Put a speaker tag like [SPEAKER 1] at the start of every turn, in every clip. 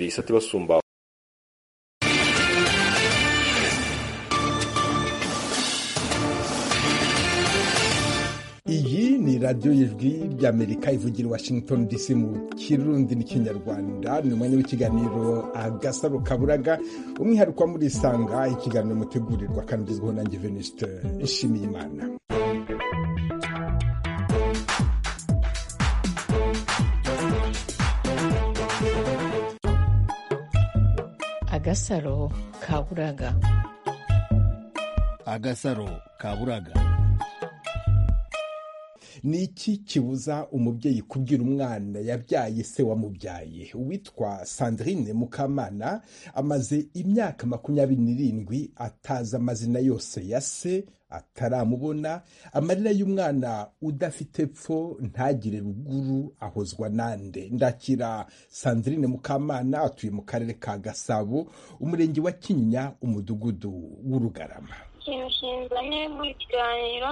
[SPEAKER 1] ibisate basumba
[SPEAKER 2] iyi ni radiyo y'ijwi ry'amerika ivugira i washington dc mu kirundi n'ikinyarwanda ni umwanya w'ikiganiro agasaro kaburaga umwihariko wa murisanga ikiganiro mutegurirwa kandi ugezweho nanjye venuste nshimiye imana
[SPEAKER 3] agasaro kaburaga
[SPEAKER 4] agasaro kaburaga
[SPEAKER 2] ni iki kibuza umubyeyi kubwira umwana yabyaye se wamubyaye uwitwa sandrine mukamana amaze imyaka makumyabiri n'irindwi atazi amazina yose ya se ataramubona amarira y'umwana udafite epfo ntagire ruguru ahozwa nande ndakira sandrine mukamana atuye mu karere ka gasabo umurenge wa kinyinya umudugudu w'urugarama
[SPEAKER 5] kimushinga ne muri kiganiro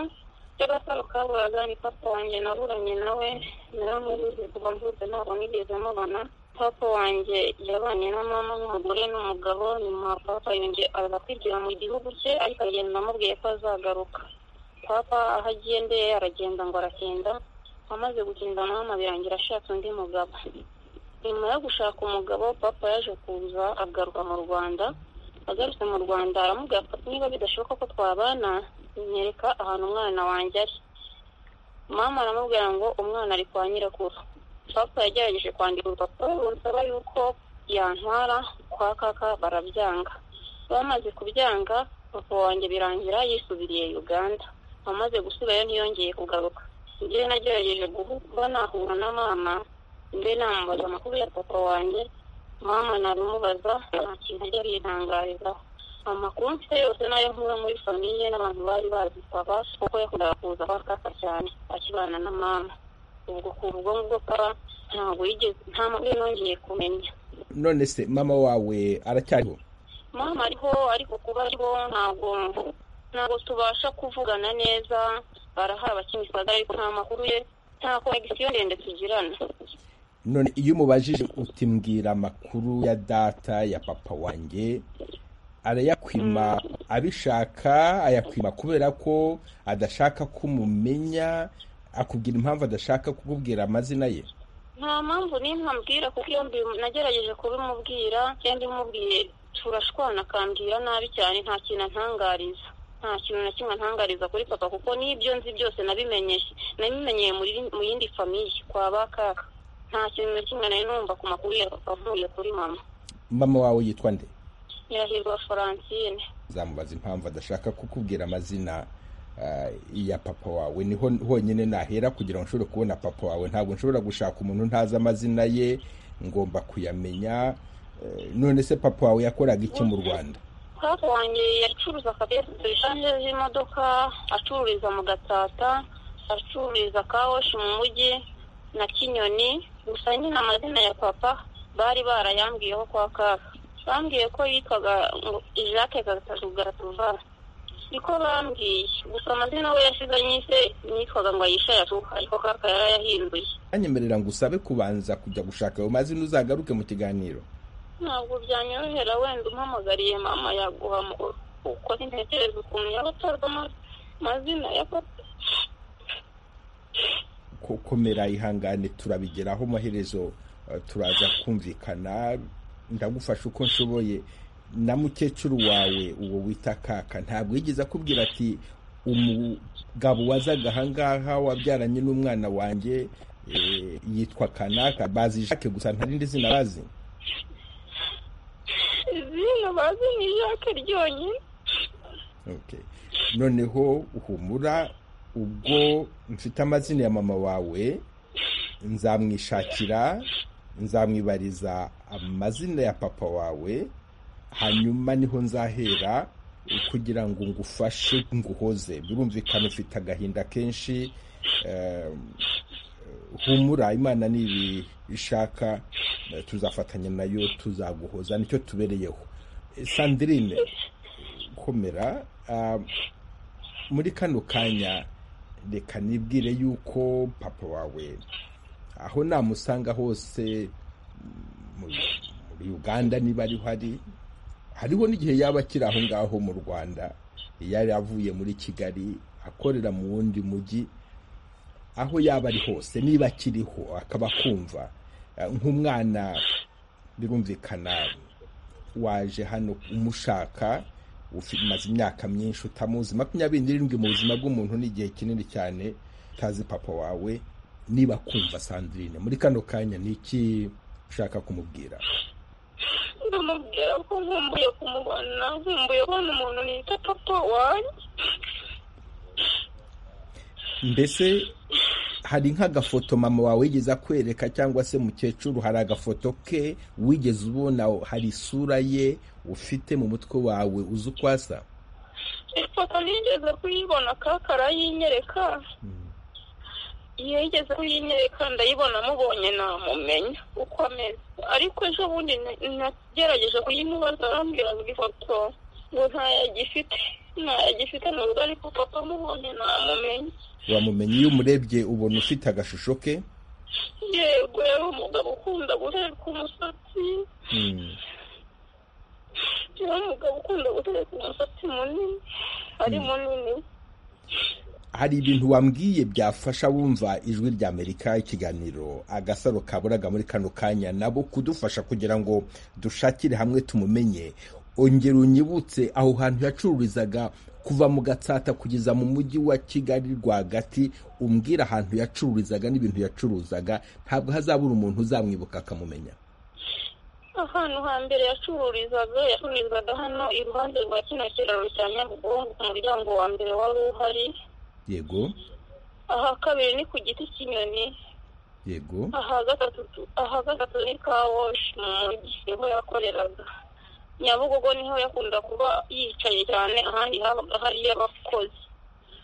[SPEAKER 5] cy'agasaro kaburaga ni papa wanjye naburanye nawe naramubuze kuva mvutse ntabwo nigeze mubona papa wanjye yabanye na mama n'umugore n'umugabo nyuma papa yongeye aza kwigira mu gihugu cye ariko agenda amubwiye ko azagaruka papa aho agendeye aragenda ngo aratinda amaze gutinda mama birangira ashatse undi mugabo nyuma yo gushaka umugabo papa yaje kuza agaruka mu rwanda agarutse mu rwanda aramubwira ko niba bidashoboka ko twabana nyereka ahantu umwana wanjye ari mama aramubwira ngo umwana ari kwa nyirakuru papa yagerageje kwandika urupapuro runsaba yuko yantwara kwa kaka barabyanga bamaze kubyanga papa wanjye birangira yisubiriye uganda amaze gusigayo ntiyongeye kugaruka njye nagerageje guhura nahura na mama mbe namubaza amakuru ya papa wanjye mama naramubaza nta kintu ajya yitangarizaho amakuru mfite yose nayo nkura muri famiye n'abantu bari bazi papa kuko yakundaga kuza kwa kaka cyane akibana na mama ubwo ku ubwo ngubwo papa ntabwo yigeze nta mubiri nongeye kumenya
[SPEAKER 2] none se mama wawe aracyariho
[SPEAKER 5] mama ariho ariko kuba ariho ntabwo ntabwo tubasha kuvugana neza arahaba kimisagara ariko nta makuru ye nta konegisiyo ndende tugirana
[SPEAKER 2] none iyo umubajije uti mbwira amakuru ya data ya papa wanjye arayakwima abishaka ayakwima kubera ko adashaka ko umumenya akubwira impamvu adashaka kukubwira amazina ye
[SPEAKER 5] nta mpamvu n'imwe ambwira kuko iyo mbi- nagerageje kubimubwira cyangwa imubwiye turashwana akambwira nabi cyane nta kintu antangariza nta kintu na kimwe antangariza kuri papa kuko n'ibyo nzi byose nabimenyeye nabimenyeye muri mu yindi famiye kwa ba kaka nta kintu na kimwe nari numva ku makuru ya papa nkuye kuri mama
[SPEAKER 2] mama wawe yitwa nde
[SPEAKER 5] nyirahirwa Francine
[SPEAKER 2] zamubaza impamvu adashaka kukubwira amazina ah, ya papa wawe niho honyine nahera kugira ngo nshobore kubona papa wawe ntabwo nshobora gushaka umuntu ntazi amazina ye ngomba kuyamenya Eh, none se papa wawe yakoraga iki mu rwanda
[SPEAKER 5] papa wanjye yacuruza akabesi shanje z'imodoka acururiza mu gatata acururiza kawoshi mu mujyi na kinyoni gusa nyine amazina ya papa bari barayambwiyeho kwa kaka bambwiye ko yitwaga ngo jacques gatatu garatuva niko bambwiye gusa amazina we yashize nyise nitwaga ngo ayisha yatuka ariko kaka yarayahinduye
[SPEAKER 2] anyemerera ngo usabe kubanza kujya gushaka ayo mazina uzagaruke mu kiganiro
[SPEAKER 5] ntabwo byanyorohera wenda umpamagariye mama yaguha amakuru kuko ntekereza ukuntu yaba atazi ama- amazina ya papa
[SPEAKER 2] ko- komera ihangane turabigeraho amaherezo eh, turaza kumvikana ndagufasha uko nshoboye na mukecuru wawe uwo wita kaka ntabwo yigeze akubwira ati umugabo wazaga ahangaha wabyaranye n'umwana wanjye eh, yitwa kanaka bazi jacques gusa ntarindi zina bazi
[SPEAKER 5] izina bazi ni jacques ryonyine
[SPEAKER 2] Okay. noneho uhumura ubwo mfite amazina ya mama wawe nzamwishakira nzamwibariza amazina ya papa wawe hanyuma niho nzahera kugira ngo ngufashe nguhoze birumvikana ufite agahinda kenshi eh, humura imana nibi ishaka eh, tuzafatanya nayo tuzaguhoza nicyo tubereyeho Eh, sandrine komera ah, muri kano kanya reka nibwire yuko papa wawe aho namusanga hose mu- mu muri uganda niba ariho ari hariho n'igihe yaba akiri aho ngaho mu rwanda iyo yari avuye muri kigali akorera mu wundi mujyi aho yaba ari hose niba akiriho akaba akumva nk'umwana birumvikana waje hano umushaka umaze imyaka myinshi utamuzi makumyabiri n'irindwi mu buzima bw'umuntu ni igihe kinini cyane utazi papa wawe niba akumva sandrine muri kano kanya ni iki ushaka kumubwira
[SPEAKER 5] ndamubwira ko nkumbuye kumubona nkumbuye kubona umuntu nita papa wanjye
[SPEAKER 2] mbese hari nk'agafoto mama wawe wigeze akwereka cyangwa se mukecuru hari agafoto ke wigeze ubona hari isura ye ufite mu mutwe wawe uzi uko asa
[SPEAKER 5] ifoto nigeze kuyibona kaka arayinyereka iyo yigeze kuyinyereka ndayibona amubonye namumenya uko ameze ariko ejo bundi nagerageje kuyimubaza arambwira ngo ifoto ngo ntayagifite ntayagifite nubwo ariko papa amubonye namumenya
[SPEAKER 2] uramumenye iyo umurebye ubona ufite agashusho ke
[SPEAKER 5] yego yari umugabo ukunda gutereka umusatsi
[SPEAKER 2] Mm.
[SPEAKER 5] yari umugabo ukunda gutereka umusatsi munini ari munini
[SPEAKER 2] hari ibintu wambwiye byafasha wumva ijwi rya amerika ikiganiro agasaro kaburaga muri kano kanya nabo kudufasha kugira ngo dushakire hamwe tumumenye ongera unyibutse aho hantu yacururizaga kuva mu gatsata kugeza mu mujyi wa kigali rwagati umbwira ahantu yacururizaga n'ibintu yacuruzaga ntabwo hazabura umuntu uzamwibuka akamumenya
[SPEAKER 5] ahantu hambere yacururizaga yacururizaga hano iruhande rwa kino kiraro cya nyabugogo ku muryango wa mbere wari uhari
[SPEAKER 2] yego
[SPEAKER 5] aha kabiri ni ku giti cy'inyoni
[SPEAKER 2] yego
[SPEAKER 5] aha gatatu aha gatatu ni kawoshi mu mujyi niho yakoreraga nyabugogo niho yakunda kuba yicaye cyane ahandi habaga hariyo abakozi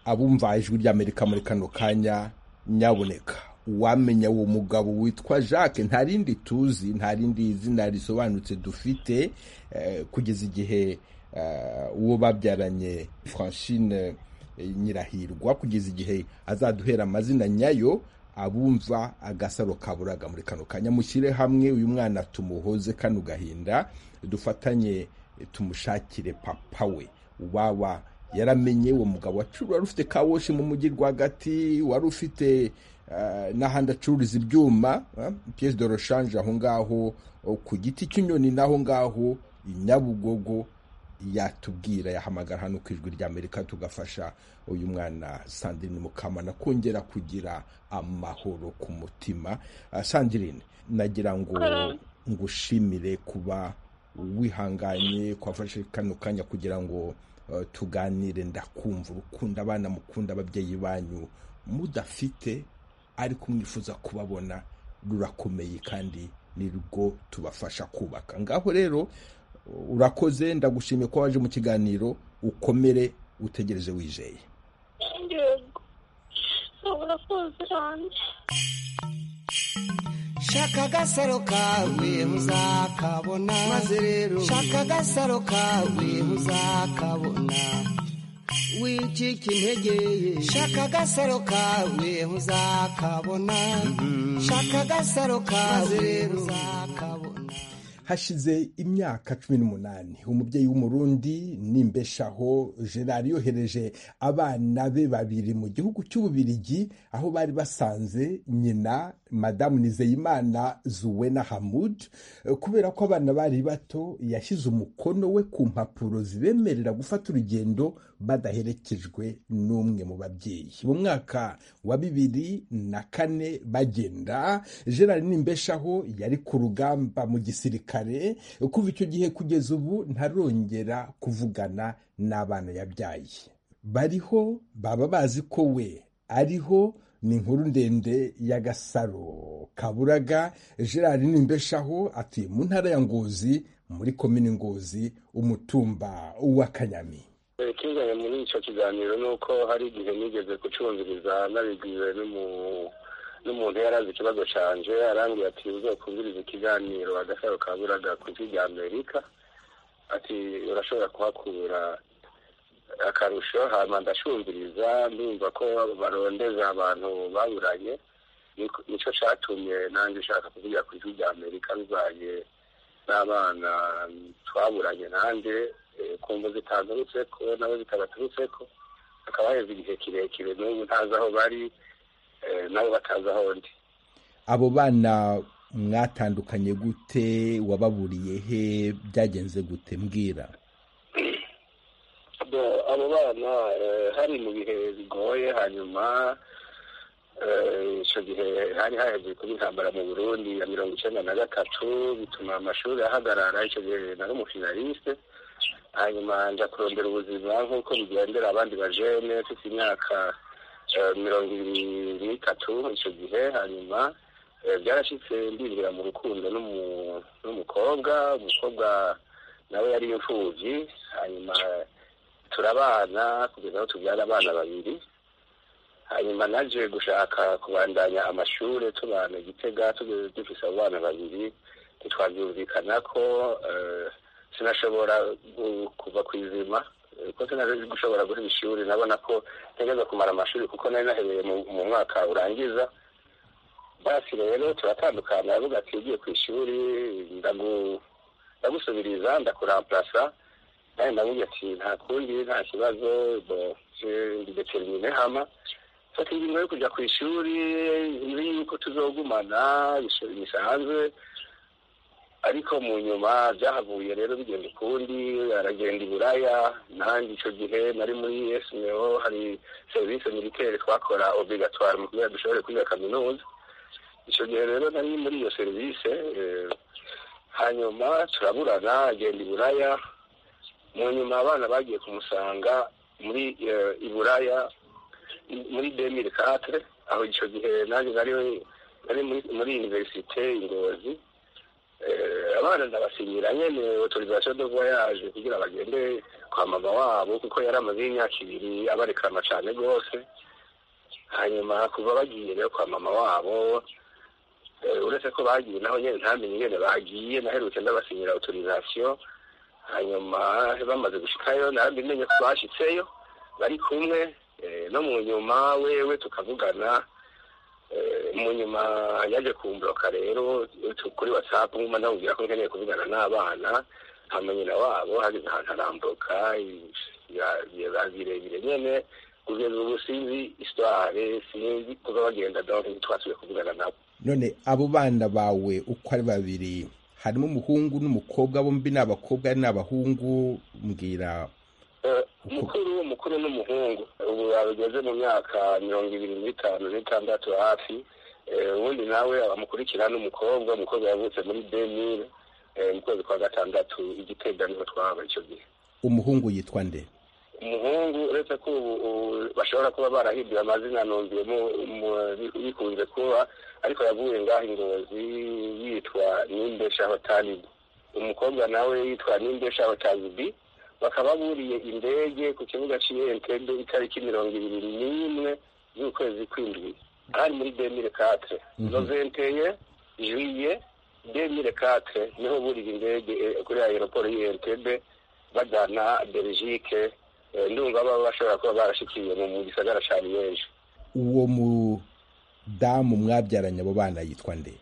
[SPEAKER 2] abumva ijwi ry'amerika muri kano kanya nyaboneka uwamenya uwo mugabo witwa jacques nta rindi tuzi nta rindi zina risobanutse dufite eh, kugeza igihe eh, uwo babyaranye francine eh, nyirahirwa kugeza igihe azaduhera amazina nyayo abumva agasaro kaburaga muri kano kanya mushyire hamwe uyu mwana tumuhoze kano gahinda dufatanye eh, tumushakire papa we waba yaramenye uwo mugabo wacu- wari ufite kawoshi mu mujyi rwagati wari ufite eh, n'ahandi acururiza ibyuma piyesi de roshanje aho ngaho oh, ku giti cy'inyoni n'aho ngaho i nyabugogo yatubwira yahamagara hano ku ijwi ry'amerika tugafasha uyu mwana sandrine mukamana kongera kugira amahoro ku mutima Ah, sandrine nagira ngo
[SPEAKER 5] Karame.
[SPEAKER 2] ngushimire kuba wihanganye kwafashe kano kanya kugira ngo eh, tuganire ndakumva urukundo abana mukunda ababyeyi banyu mudafite ariko mwifuza kubabona rurakomeye kandi ni rwo tubafasha kubaka ngaho rero urakoze ndagushimiye ko waje mu kiganiro ukomere utegereze wizeye
[SPEAKER 5] yego urakoze cyane
[SPEAKER 1] shaka agasaro kawe muzakabona
[SPEAKER 3] Maze rero
[SPEAKER 1] shaka agasaro kawe muzakabona
[SPEAKER 3] wicika intege
[SPEAKER 1] shaka agasaro kawe muzakabona shaka agasaro
[SPEAKER 3] Maze
[SPEAKER 1] kawe
[SPEAKER 3] rero
[SPEAKER 1] muzakabona
[SPEAKER 2] hashize imyaka cumi n'umunani umubyeyi w'umurundi nimbeshaho gerard yohereje abana be babiri mu gihugu cy'ububirigi aho bari basanze nyina madamu nizeyimana zuwena hamud Eh, kubera ko abana bari bato yashyize umukono we ku mpapuro zibemerera gufata urugendo badaherekejwe n'umwe mu babyeyi mu mwaka wa bibiri na kane bagenda gerard nimbeshaho yari ku rugamba mu gisirikare kuva icyo gihe kugeza ubu ntarongera kuvugana n'abana yabyaye bariho baba bazi ko we ariho ni inkuru ndende y'agasaro kaburaga gerard nimbeshaho atuye mu ntara ya ngozi muri komini ngozi umutumba wa kanyami
[SPEAKER 4] ikinganya muri icyo kiganiro ni uko hari igihe nigeze gucumviriza nabibwiwe n'umu- n'umuntu yari azi ikibazo cyanje arambwira ati uzokumviriza ikiganiro agasaro kaburaga ku ijwi rya amerika ati urashobora kuhakura akarusho hanyuma ndacumviriza ndumva ko barondeza abantu baburanye Niko- nicyo cyatumye nanjye ushaka kuvugira ku ijwi rya amerika bibaye n'abana twaburanye nanjye kumva zitagarutse ko nabo zitabaturutse ko hakaba haheze igihe kirekire n'ubu ntazi aho bari nabo batazi aho ndi
[SPEAKER 2] abo bana mwatandukanye gute wababuriye he byagenze gute mbwira
[SPEAKER 4] abo bana hari mu bihe bigoye hanyuma icyo gihe hari haheze kuba intambara mu burundi ya mirongo icyenda na gatatu bituma amashuri ahagarara icyo gihe nari umufinaliste hanyuma nza kurondera ubuzima nk'uko bigendera abandi bajene mfite imyaka mirongo ibiri n'itatu icyo gihe hanyuma byarashyitse ndinjira mu rukundo n'umukobwa umukobwa nawe yari imfubyi hanyuma turabana kugeza aho tubyara abana babiri hanyuma naje gushaka kubandanya amashuri tubana igitega tugeze dufise abo bana babiri ntitwabyumvikana ko sinashobora kuva ku izima ko sinari gushobora guha ishuri nabona ko ntegeza kumara amashuri kuko nari nahereye mu mwaka urangiza basi rero turatandukana aravuga ati ugiye ku ishuri ndagusubiriza ndakuramplasa nawe ndamubwira ati nta kundi nta kibazo ndetermine hama fata ingingo yo kujya ku ishuri nzi yuko tuzogumana bisanzwe ariko mu nyuma byahavuye rero bigenda ukundi aragenda i buraya nanjye icyo gihe nari muri esimeo hari serivisi militeri twakora obligatoire mu kugira dushobore kwiga kaminuza icyo gihe rero nari muri iyo serivisi hanyuma turaburana agenda i buraya mu nyuma abana bagiye kumusanga muri i buraya muri demire katire aho icyo gihe nanjye nari muri univerisite ingozi abana ndabasinyira nyine otorizasiyo do voyaje kugira bagende kwa mama wabo kuko yari amaze y'imyaka ibiri abarekama cyane rwose hanyuma kuva bagiye rero kwa mama wabo uretse ko bagiye naho nyine ntamenye ingene bagiye naherutse ndabasinyira otorizasiyo hanyuma bamaze gushikayo namenye ko bashyitseyo bari kumwe no mu nyuma wewe tukavugana mu nyuma yaje kumburoka rero kuri watsapu nkuma namubwira ko nkeneye kuvugana n'abana hamanyina wabo hageze ahantu arambuka birebire nyene kugeza ubu sinzi isitware sinzi kuba bagenda donke ntitwasubiye kuvugana nabo
[SPEAKER 2] none abo bana bawe uko ari babiri harimo umuhungu n'umukobwa bombi ni abakobwa ni abahungu mbwira
[SPEAKER 4] mukuru mukuru n'umuhungu ubu bageze mu myaka mirongo ibiri n'itanu n'itandatu hafi ubundi nawe abamukurikira n'umukobwa umukobwa yavutse muri benire mu kwezi kwa gatandatu igitega niho twaba icyo gihe
[SPEAKER 2] umuhungu yitwa nde
[SPEAKER 4] umuhungu uretse ko ubu bashobora kuba barahindura amazina numviyemo bikunze kuba ariko yavuye ngaho ingozi yitwa n'imbesha hotalibi umukobwa nawe yitwa n'imbesha hotalibi bakaba buriye indege ku kibuga cy'iyentende itariki mirongo ibiri n'imwe z'ukwezi kw'indwi hari muri demire katire noventeye juye demire katire niho buriye indege kuri aeroport y'iyentende bajyana belgique ndumva baba bashobora kuba barashikiye mu gisagara cya liyeje
[SPEAKER 2] uwo mudamu mwabyaranye abo bana yitwa nde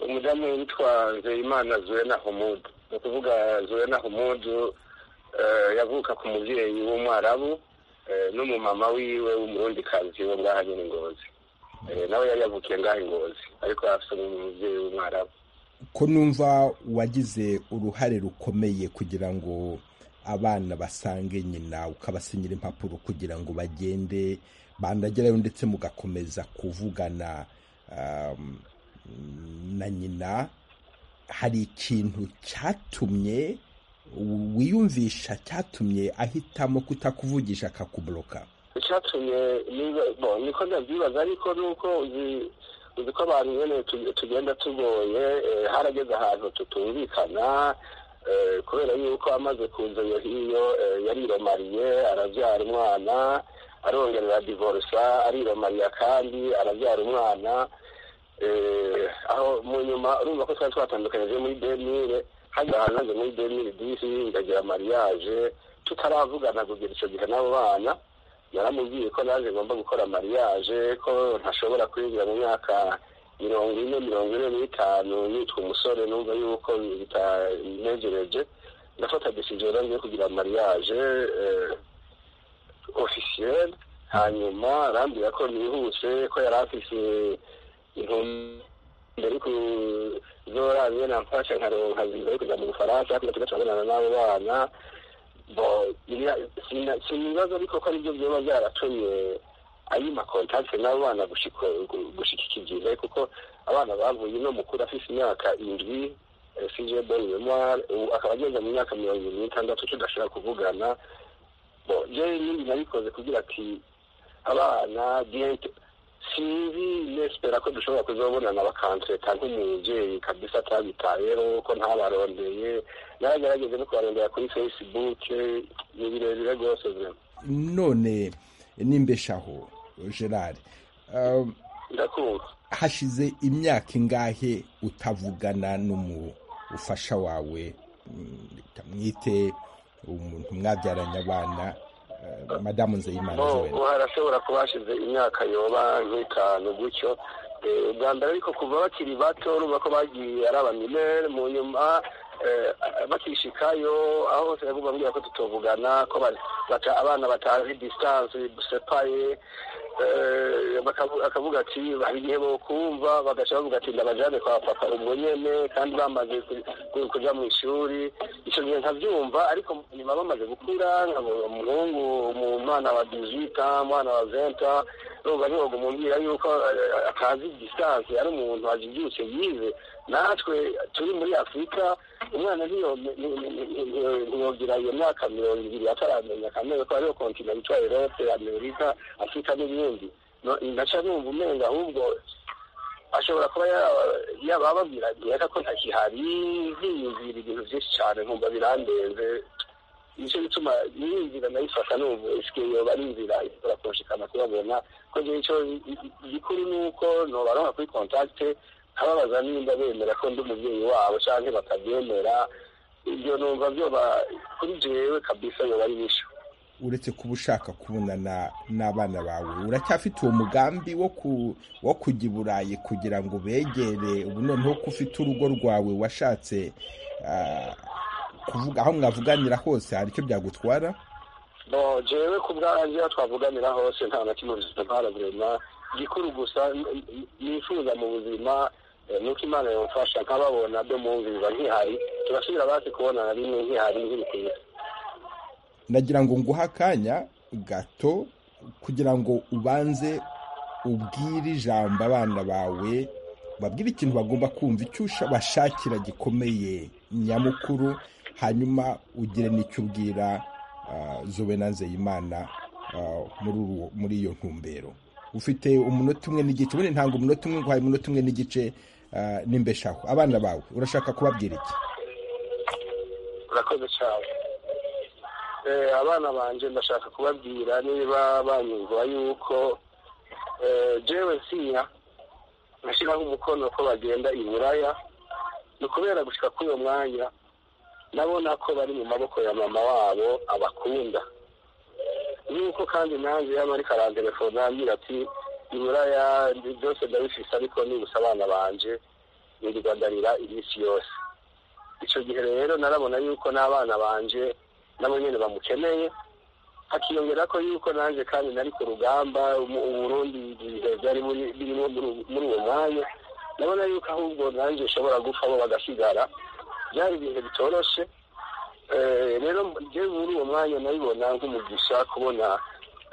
[SPEAKER 4] umudamu witwa nzeyimana zuena humudu ni ukuvuga zuena humudu yavuka ku mubyeyi w'umwarabu n'umumama wiwe w'umurundikazi wo ngaha nyine ingozi nawe yari yavukiye ngaha ingozi ariko afite umubyeyi w'umwarabu
[SPEAKER 2] ko numva wagize uruhare rukomeye kugira ngo abana basange nyina ukabasinyira impapuro kugira ngo bagende bandagerayo ndetse mugakomeza kuvugana na nyina hari ikintu cyatumye wiyumvisha cyatumye ahitamo kutakuvugisha akakuburoka
[SPEAKER 4] icyatumye niko ndabyibaza ariko nuko uzi ko abantu nyine tugenda tugoye harageze ahantu tutumvikana kubera yuko amaze kuza iyo hiyo yariromariye arabyara umwana arongerera divorisa ariromariya kandi arabyara umwana aho mu nyuma urumva ko twari twatandukanyije muri benire hajyanaje muri demiri disi ndagira mariage tutaravugana kugira icyo gihe n'abo bana yaramubwiye ko naje ngomba gukora mariage ko ntashobora kwinjira mu myaka mirongo ine mirongo ine n'itanu nitwa umusore numva yuko bitanegereje ndafata decision ngiye kugira mariage officiel hanyuma arambwira ko nihuse ko yari afise intumbero yo kuzorangiye namfasha nkaronka viza yo kuja mu bufaransa ariko tugatabonana n'abo bana sinibaza ariko ko aribyo byoba byaratumye ayima kontakite n'abo bana gushyikikiza kuko abana bavuye uno mukuru afite imyaka indwi sije boni memoire akaba ageze mu myaka mirongo irindwi n'itandatu tudashobora kuvugana jewe n'indi nabikoze kugira ati abana diyete sinzi nespera ko dushobora kuzobonana bakantreta nk'umubyeyi kabisa atabitayeho ko ntabarondeye naragerageze no kubarondera kuri facebook ni birebire rwose
[SPEAKER 2] none nimbeshaho gerard um,
[SPEAKER 4] ndakumva
[SPEAKER 2] hashize imyaka ingahe utavugana n'umufasha wawe mm, kamwite umuntu mwabyaranye abana uh, madamu nzeyimana
[SPEAKER 4] Bo,
[SPEAKER 2] Joel.
[SPEAKER 4] harashobora kuba hashize imyaka yoba nk'itanu gutyo Eh, ubwa mbere ariko kuva bakiri bato urumva ko bagiye ari abaminere mu nyuma eh, bakishikayo aho hose bagomba mbwira ko tutovugana ko ba- bata- abana batazi distance dusepaye Eh, bakavu- akavuga ati hari igihe bokumva bagaca bavuga ati ndabajane kwa papa ubwo nyene kandi bamaze ku- ku- kuja mu ishuri ico gihe nkavyumva ariko nyuma bamaze gukura nkabona umuhungu mu- umwana wa 18 ans, umwana wa 20 ans, urumva ntiwoga umumbwira yuko eh, atazi distance ari umuntu ajibyutse yize natwe turi muri afurika umwana ntiyo- ni- ni- ni- ni- ni- ntiyogira iyo myaka mirongo ibiri ataramenya akamenya ko ariyo kontinenti itwa erope amerika afurika n'ibindi No- ndaca numva umenga ahubwo ashobora kuba yaba- yaba ababwira reka ko ntakihari nkiyumvira ibintu byinshi cyane nkumva birandenze nicyo gituma niyo nzira nayifata numva isike yoba ari inzira ishobora kunshikana kubabona ko njyewe icyo gikuru ni uko nobaronka kuri kontakite nkababaza nimba bemera ko ndi umubyeyi wabo cyangwa batabyemera ibyo numva byoba kuri jewe kabisa yoba ari bisho
[SPEAKER 2] uretse kuba ushaka kubonana n'abana bawe uracyafite uwo mugambi wo ku wo kujya i burayi kugira ngo ubegere ubu noneho ko ufite urugo rwawe washatse ah, kuvuga aho mwavuganira hose hari icyo byagutwara
[SPEAKER 4] bo jewe ku bwanjye aho twavuganira hose nta na kimwe bifite ntaraburema gikuru gusa n- n- nifuza mu buzima eh, nuko imana yamfasha nkababona do mumviza nkihari tugasubira basi kubonana rimwe nkihari nk'ibikwiye
[SPEAKER 2] nagira ngo nguhe akanya gato kugira ngo ubanze ubwire ijambo abana bawe babwire ikintu bagomba kumva icyo usha- bashakira gikomeye nyamukuru hanyuma ugire n'icyo ubwira ah, zobe na nzeyimana ah, muri uwo- muri iyo ntumbero ufite umunota umwe n'igice ubundi ntabwo umunota umwe nguhaye umunota umwe n'igice ah, n'imbeshaho abana bawe urashaka kubabwira iki
[SPEAKER 4] urakoze cyane Eh, abana banje ndashaka kubabwira niba banyumva yuko eh, jewe nsinya nashiraho umukono ko bagenda i buraya ni ukubera gushika kuri uwo mwanya nabona ko bari mu maboko ya mama wabo abakunda nuko kandi nanjye yaba ariko arantelefona ambwira ati i buraya ndi- byose ndabifise ariko nibusa abana banje nirwa ndarira iminsi yose icyo gihe rero narabona yuko n'abana banje nabo nyine bamukeneye hakiyongera ko yuko nanjye kandi nari ku rugamba mu- uburundi ibihe byari muri- birimo muri- muri uwo mwanya ndabona yuko ahubwo nanjye nshobora gupfa bo bagasigara byari ibihe bitoroshe Eh, rero njyewe muri uwo mwanya nabibona nk'umugisha kubona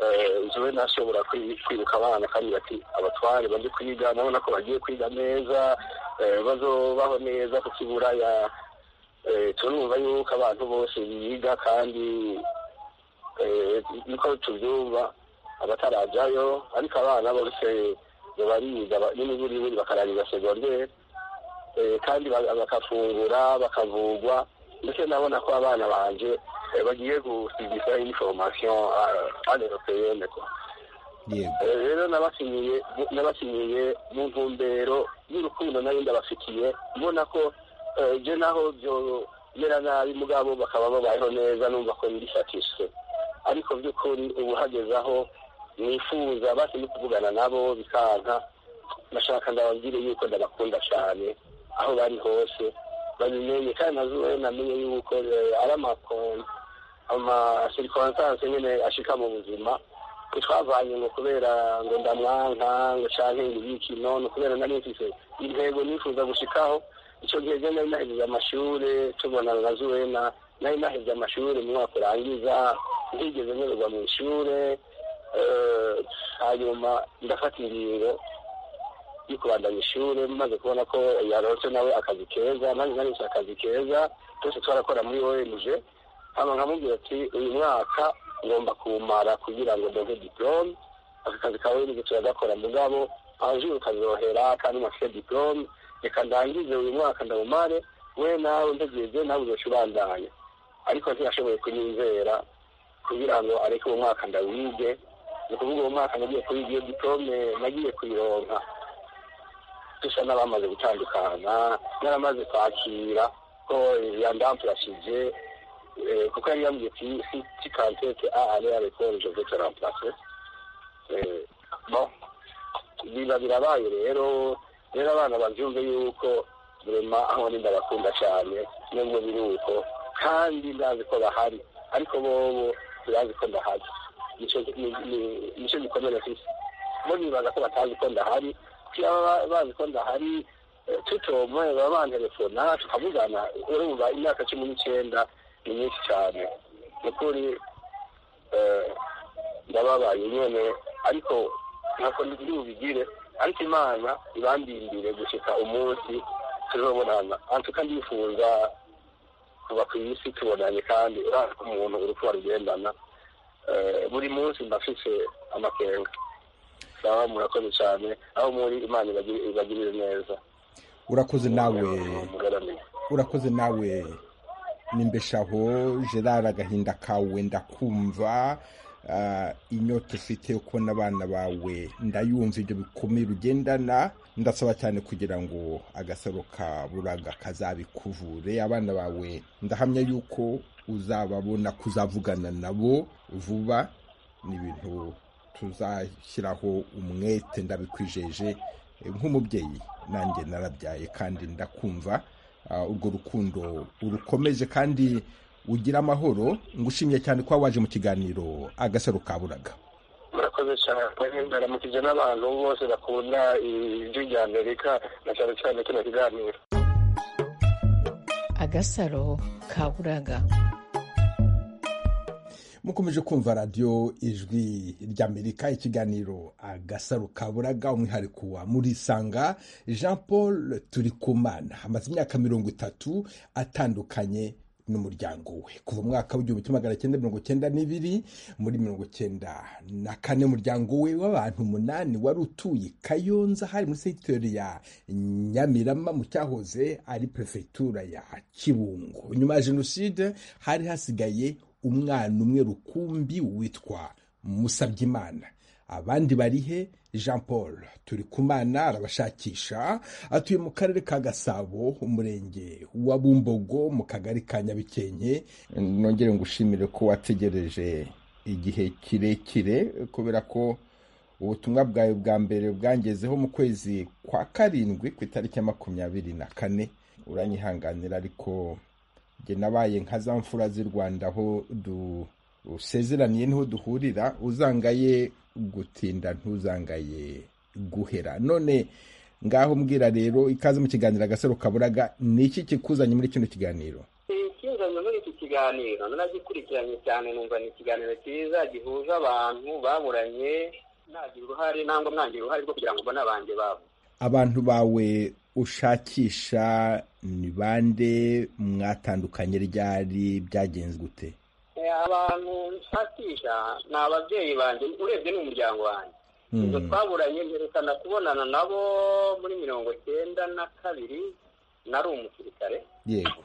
[SPEAKER 4] eh, nzobe nashobora kwi- kwiruka abana kandi bati abatware baje kwiga ndabona ko bagiye kwiga neza eh, bazobaho neza ku kiburaya Eh, turumva yuko abantu bose biga kandi eh, niko tubyumva abatarajayo ariko abana bose bariga ba- n'imiburiburi bakarangiza segonderi eh, kandi ba- bagafungura bakavugwa ndetse ndabona ko abana banje eh, bagiye gusigisha information aneuropeyene kwa
[SPEAKER 2] yego
[SPEAKER 4] Eh, rero nabasinyiye nabasinyiye mu ntumbero y'urukundo nari ndabafitiye mbona ko eh, je naho byomera nabi mugabo bakaba babayeho neza numva ko ndi satisfait ariko by'ukuri ubu hageze aho nifuza basi no kuvugana nabo bikanka ndashaka ndababwire yuko ndabakunda cyane aho bari hose babimenye kandi nazuba namenye yuko eh, ari amakon- amasirikwansanse nyine ashika mu buzima twavanye ngo kubera ngo ndamwanka ngo canke ibiki none kubera nari mfise intego nifuza gushikaho icyo gihe je nari nahejeje amashure tubonana na zuwena nari nahejeje amashure mu mwaka urangiza ntigeze nyoberwa mu ishure eh, hanyuma ndafata ingingo yo kubandanya ishuri maze kubona ko yaronse nawe akazi keza nanjye naronse akazi keza twese twarakora muri ONG hama nkamubwira ati uyu mwaka ngomba kuwumara kugira ngo ndonke diplome aka kazi ka ONG turagakora mugabo abajuru kazohera kandi mafite diplome reka ndangize uyu mwaka ndawumare we nawe ntegereje nawe uzoca ubandanya ariko ntiyashoboye kunyizera kugira ngo areke uwo mwaka ndawige ni ukuvuga uwo mwaka nagiye kuwiga iyo diplome nagiye kuyironka dusa n'abamaze gutandukana n'abamaze kwakira ko yandamplashije eh, kuko yari yambwiye ati si si kantete a ale arekore je vais te remplacer Eh, bon biba birabaye rero rero abana babyumve yuko rema aho ni ndabakunda cyane nubwo biri uko kandi ndazi ko bahari ariko bobo birazi ko ndahari nicyo ni- ni- nicyo gikomere mfise bo nibaza ko batazi ko ndahari kuko baba bazi ko ndahari eh, tutomwe baba bantelefona tukavugana urumva imyaka cumi n'icyenda ni myinshi cyane ni ukuri eh, ndababaye nyene ariko ntako ntibubigire ariko imana ibandindire gushika umunsi tuzobonana antuka ndifuza kuba ku isi tubonanye kandi urazi ko umuntu uri kuba rugendana Eh, buri munsi mba mfise amakenga sawa murakoze cyane aho muri imana ibagi- ibagirire neza
[SPEAKER 2] urakoze nawe
[SPEAKER 4] mugaramiye
[SPEAKER 2] urakoze nawe nimbeshaho gerard agahinda kawe ndakumva ah, inyota ufite yo kubona abana bawe ndayumva ibyo bikomeye ugendana ndasaba cyane kugira ngo agasaro ka buraga kazabikuvure abana bawe ndahamya yuko uzababona kuzavugana nabo vuba ni ibintu tuzashyiraho umwete ndabikwijeje Eh, nk'umubyeyi nanjye narabyaye kandi ndakumva Ah, urwo rukundo urukomeje kandi ugira amahoro ngushimye cyane kuba waje mu kiganiro agasaro kaburaga
[SPEAKER 4] murakoze cyane ndaramukije n'abantu bose bakunda ijwi rya amerika na cyane cyane kino kiganiro
[SPEAKER 6] agasaro kaburaga
[SPEAKER 2] mukomeje kumva radiyo ijwi ry'amerika ikiganiro agasaro kaburaga umwihariko wa murisanga jean paul turikumana amaze imyaka mirongo itatu atandukanye n'umuryango we kuva mu mwaka w'igihumbi kimwe magana cyenda mirongo cyenda n'ibiri muri mirongo cyenda na kane umuryango we w'abantu umunani wari utuye kayonza hari muri sekiteri ya nyamirama mu cyahoze ari perefegitura ya kibungo nyuma ya jenoside hari hasigaye umwana umwe rukumbi witwa musabyimana abandi barihe jean paul turi kumana arabashakisha atuye mu karere ka gasabo umurenge wa bumbogo mu kagari ka nyabikenke nongere ngushimire ko wategereje igihe kirekire kubera ko ubutumwa bwawe bwa mbere bwangezeho mu kwezi kwa karindwi ku itariki ya makumyabiri na kane uranyihanganira ariko njye nabaye nka za mfura z'i rwanda aho dusezeraniye niho duhurira uzangaye gutinda ntuzangaye guhera none ngaho mbwira rero ikaze mu kiganiro agasaro kaburaga ni iki kikuzanye muri kino kiganiro
[SPEAKER 4] ikinzanye muri iki kiganiro nanagikurikiranye cyane numva ni ikiganiro cyiza gihuza abantu baburanye nagira uruhare nangwa mwangira uruhare rwo kugira ngo mbone abanjye babo
[SPEAKER 2] abantu bawe ushakisha ni bande mwatandukanye ryari byagenze gute
[SPEAKER 4] Eh, abantu nshakisha ni ababyeyi banjye urebye ni umuryango wanjye ubwo twaburanye mperekana kubonana nabo muri mirongo cyenda na kabiri nari umusirikare
[SPEAKER 2] yego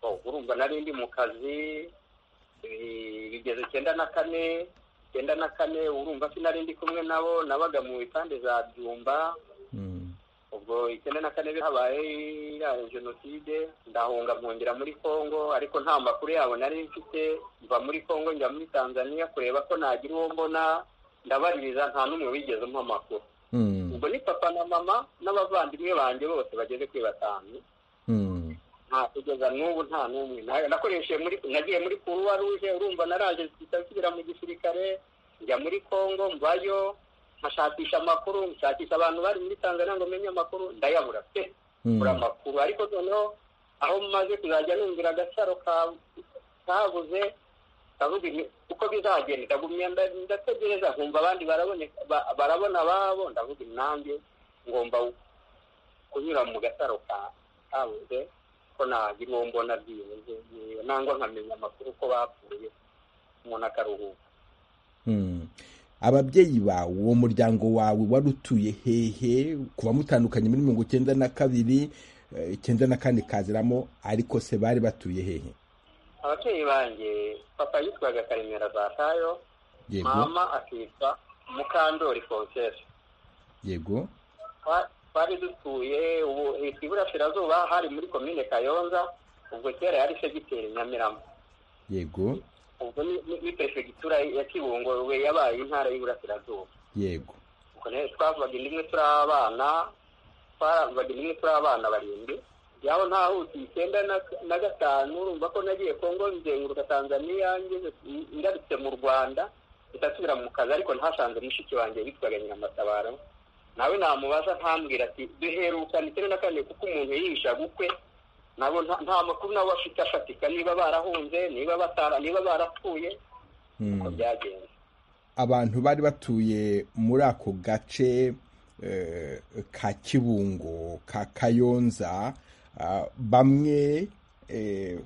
[SPEAKER 4] Oh, urumva nari ndi mu kazi eh, bigeze icyenda na kane icyenda na kane urumva sinari ndi kumwe nabo nabaga mu ipande za byumba
[SPEAKER 2] Mm.
[SPEAKER 4] ubwo icyenda na kane habaye iriya jenoside ndahunga nkongera muri kongo ariko nta makuru yabo nari mfite mva muri kongo njya muri tanzania kureba ko nagira uwo mbona ndabaririza nta n'umwe wigeze umpa amakuru
[SPEAKER 2] Mm.
[SPEAKER 4] ubwo ni papa na mama n'abavandimwe banjye bose bageze kuri batanu nta kugeza n'ubu nta n'umwe Na- nakoresheje muri nagiye muri kuruwa ruje urumva naraje mpita nsubira mu gisirikare njya muri kongo mvayo nkashakisha amakuru nshakisha abantu bari muri tanzania ngo menye amakuru ndayabura pe bura amakuru ariko noneho aho maze kuzajya numvira agasaro ka- kabuze ndavuga nti uko bizagenda ndagumya nda- ndategereza nkumva abandi baraboneka ba- barabona ababo ndavuga nanjye ngomba kunyura mu gasaro ka- kabuze ko nagira uwo mbona byibuze yewe, nangwa nkamenya amakuru ko bapfuye umuntu akaruhuka
[SPEAKER 2] Mm. ababyeyi bawe uwo muryango wawe wari utuye hehe kuba mutandukanye muri mirongo icyenda na kabiri eh, icyenda na kane kaziramo ariko se bari batuye hehe
[SPEAKER 4] ababyeyi banjye papa yitwaga karemera zatayo
[SPEAKER 2] yego
[SPEAKER 4] mama akitwa mukandori fonsesi
[SPEAKER 2] yego
[SPEAKER 4] Twa- twari dutuye ubu hitwa iburasirazuba hari muri komine kayonza ubwo kera yari segiteri nyamirama
[SPEAKER 2] yego
[SPEAKER 4] ubwo ni- ni ni perefegitura ya kibungo we yabaye intara y'iburasirazuba
[SPEAKER 2] yego
[SPEAKER 4] ubwo rero twavugaga inda imwe turi abana twavugaga inda imwe turi abana barindwi yaho ntahutse icyenda na- na gatanu urumva ko nagiye kongo nzenguruka tanzaniya ngeze ngarutse mu rwanda ndasubira mu kazi ariko ntasanze mushiki wanjye witwaga nyiramatabaro nawe namubaza ntambwira ati duherukana icyenda na kane kuko umuntu yihisha gukwe nabo nta- nta makuru nabo afite afatika niba barahunze niba batara niba barapfuye uko
[SPEAKER 2] Mm.
[SPEAKER 4] byagenze
[SPEAKER 2] abantu bari batuye muri ako gace eh, ka kibungo ka kayonza ah, bamwe eh,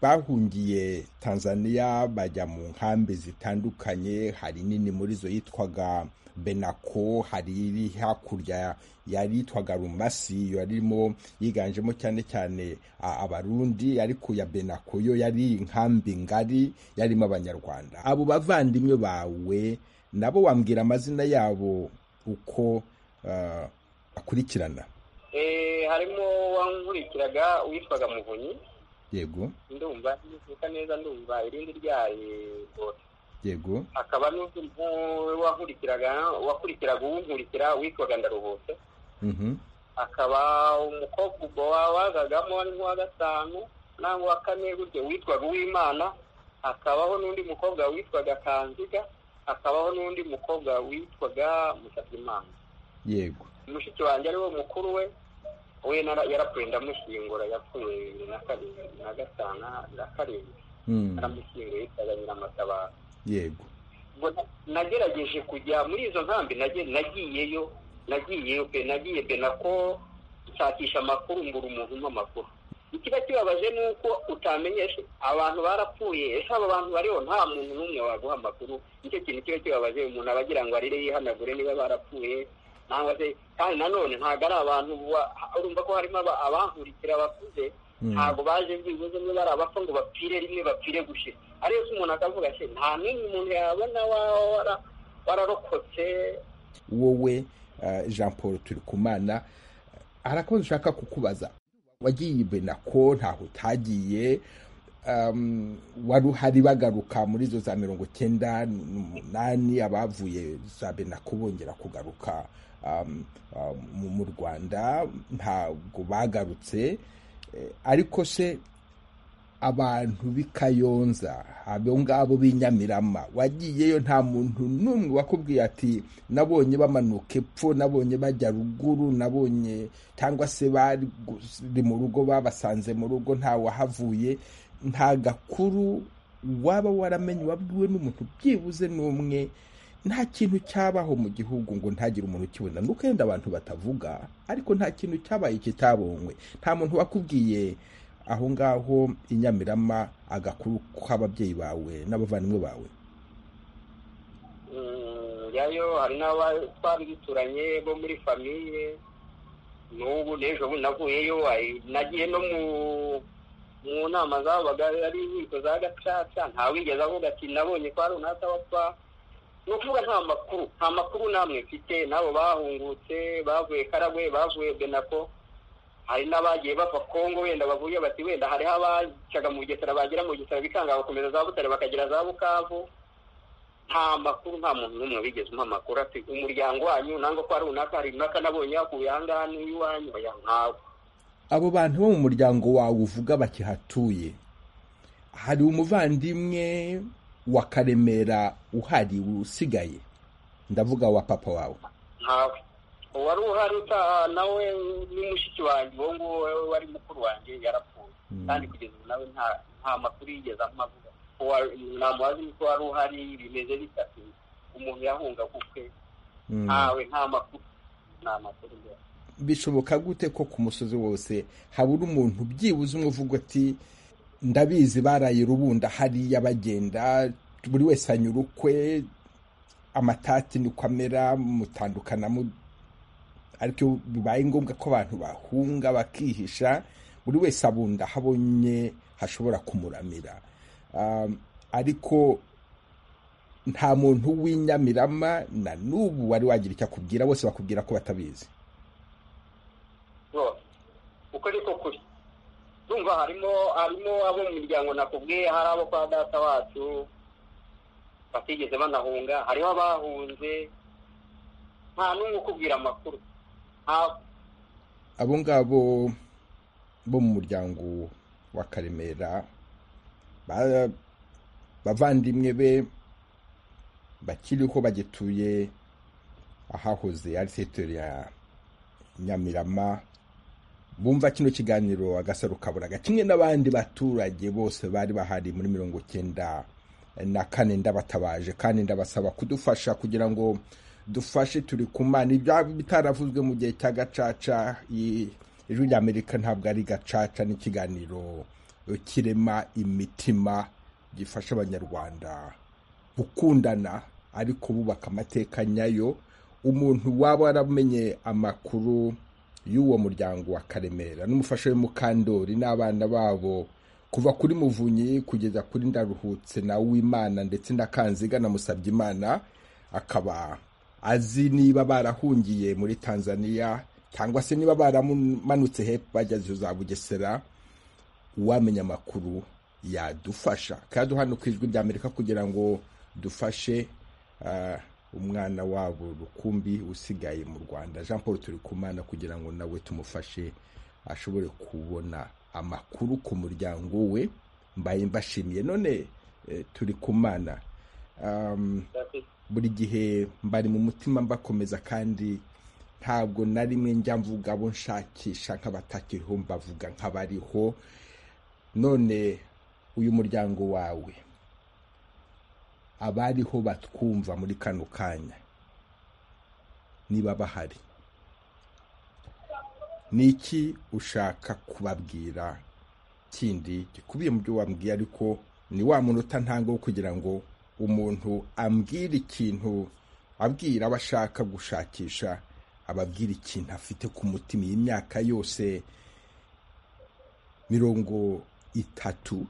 [SPEAKER 2] bahungiye tanzania bajya mu nkambi zitandukanye hari nini muri zo yitwaga benako hari iri hakurya yari yitwaga rumasi yo yarimo yiganjemo cyane cyane a- abarundi ariko ya benako yo yari inkambi ngari yarimo abanyarwanda abo bavandimwe bawe nabo wambwira amazina yabo uko ah, bakurikirana
[SPEAKER 4] Eh, harimo wankurikiraga witwaga muvunyi
[SPEAKER 2] yego
[SPEAKER 4] ndumva ntuka neza ndumva irindi ryaye bose
[SPEAKER 2] yego
[SPEAKER 4] akaba n'undi mu- wankurikiraga wakurikiraga uwunkurikira witwaga ndaruhutse
[SPEAKER 2] mhm,
[SPEAKER 4] akaba umukobwa ubwo wa- wazagamo ari nk'uwa gatanu nangwa uwa kane gutyo witwaga uwimana hakabaho n'undi mukobwa witwaga kanziga hakabaho n'undi mukobwa witwaga musabyimana
[SPEAKER 2] yego
[SPEAKER 4] mushiki wanjye ari wo mukuru we we nara- yarapfuye ndamushyingura yapfuye bibiri na karindwi na gatanu na karindwi
[SPEAKER 2] mm,
[SPEAKER 4] naramushyinguye yitwaga nyiramatabaro
[SPEAKER 2] yego
[SPEAKER 4] ubwo na- nagerageje kujya muri izo nkambi nage- nagiyeyo nagiyeyo pe nagiye benako nshakisha amakuru mbura umuntu umpa amakuru ikiba kibabaje ni uko utamenyesha abantu barapfuye ese abo bantu bariho nta muntu n'umwe waguha amakuru nicyo kintu kiba kibabaje umuntu aba agira ngo arire yihanagure niba barapfuye nangwa se kandi nanone ntabwo ari abantu wa- urumva ko harimo aba- abankurikira bakuze
[SPEAKER 2] Mm.
[SPEAKER 4] ntabwo baje byibuze niba ari abapfa ngo bapfire rimwe bapfire gushira ariyo se umuntu akavuga se nta n'umwe umuntu yabona waba wara- wararokotse
[SPEAKER 2] wowe eh, jean paul turikumana hari akabazo ushaka kukubaza wagiye benako ntaho utagiye um, wari uhari bagaruka muri izo za mirongo icyenda n'umunani abavuye za benako bongera kugaruka um, um, mu- mu rwanda ntabwo bagarutse Eh, ariko se abantu b'i kayonza abo ngabo b'i nyamirama wagiyeyo nta muntu n'umwe wakubwiye ati nabonye bamanuka epfo nabonye bajya ruguru nabonye cyangwa se bari gu- mu rugo babasanze mu rugo nta wahavuye nta gakuru waba waramenye wabwiwe n'umuntu byibuze n'umwe nta kintu cyabaho mu gihugu ngo ntagire umuntu ukibona nuko yenda abantu batavuga ariko nta kintu cyabaye kitabonywe nta muntu wakubwiye aho ngaho i nyamirama agakuru k'ababyeyi bawe n'abavandimwe bawe
[SPEAKER 4] Mm, yayo hari n'aba twari duturanye bo muri famiye n'ubu n'ejo bundi navuyeyo ay- nagiye no mu mu nama zabaga ari inkiko za gacaca ntawigeze avuga ati nabonye kwa runaka wapfa ni ukuvuga nta makuru nta makuru namwe mfite n'abo bahungutse bavuye karagwe bavuye benako hari n'abagiye bava kongo wenda bavuye bati wenda hariho abacaga mu bugesera bagera mu bugesera bikanga bakomeza za butare bakagera za bukavu nta makuru nta muntu n'umwe wigeze umpa amakuru ati umuryango wanyu nangwa ko ari runaka hari runaka nabonye yakuye aha ngaha n'iwanyu oya ntawe
[SPEAKER 2] abo bantu bo mu muryango wawe uvuga bakihatuye hari umuvandimwe wa karemera uhari usigaye ndavuga wa papa wawe
[SPEAKER 4] ntawe uwari uhari utaha nawe ni mushiki wanjye uwo nguwo wari mukuru wanjye yarapfuye
[SPEAKER 2] Mm.
[SPEAKER 4] kandi kugeza ubu nawe nta nta makuru yigeze amuvuga Uwa- namubaza nuko wari uhari bimeze bitatu umuntu yahunga gukwe
[SPEAKER 2] Mm.
[SPEAKER 4] ntawe nta makuru nta makuru mbere
[SPEAKER 2] bishoboka gute ko ku musozi wose habura umuntu byibuze umwe uvuga ati ndabizi baraye rubunda hariya bagenda buri wese anyura ukwe amatati niko amera mutandukana mu ariko iyo bibaye ngombwa ko abantu bahunga bakihisha buri wese abunda aho abonye hashobora kumuramira Um, ariko nta muntu w'inyamirama na n'ubu wari wagira icyo akubwira bose bakubwira ko batabizi
[SPEAKER 4] rwose uko ni ko kuri urumva harimo harimo abo mu miryango nakubwiye hari abo kwa data wacu batigeze banahunga hariho abahunze nta n'umwe ukubwira amakuru nta-
[SPEAKER 2] abo ngabo bo mu muryango wa karemera ba- bavandimwe be bakiriho bagituye ahahoze ari teritore ya nyamirama bumva kino kiganiro agasaro kaburaga kimwe n'abandi baturage bose bari bahari muri mirongo cyenda na kane ndabatabaje kandi ndabasaba kudufasha kugira ngo dufashe turi ku mana ibya bitaravuzwe mu gihe cya gacaca i- ijwi ry'amerika ntabwo ari gacaca n'ikiganiro kirema imitima gifasha abanyarwanda gukundana ariko bubaka amateka nyayo umuntu waba waramenye amakuru y'uwo muryango wa karemera n'umufasha we mukandori n'abana babo kuva kuri muvunyi kugeza kuri ndaruhutse na wimana ndetse na kanziga na musabyimana akaba azi niba barahungiye muri tanzania cyangwa se niba baramanutse hepfo bageze za bugesera uwamenya amakuru yadufasha kandi hano ku ijwi ry'amerika kugira ngo dufashe ah, umwana wabo rukumbi usigaye mu rwanda jean paul turi kumana kugira ngo nawe tumufashe ashobore kubona amakuru ku muryango we mbaye mbashimiye none eh, turi kumana um, buri gihe mbari mu mutima mbakomeza kandi ntabwo na rimwe njya mvuga abo nshakisha nk'abatakiriho mbavuga nk'abariho none uyu muryango wawe abariho batwumva muri kano kanya niba bahari ni iki ushaka kubabwira kindi gikubiye mu byo wambwiye ariko ni wa munota ntango wo kugira ngo umuntu ambwire ikintu abwira abo ashaka gushakisha ababwira ikintu afite ku mutima iyi myaka yose mirongo itatu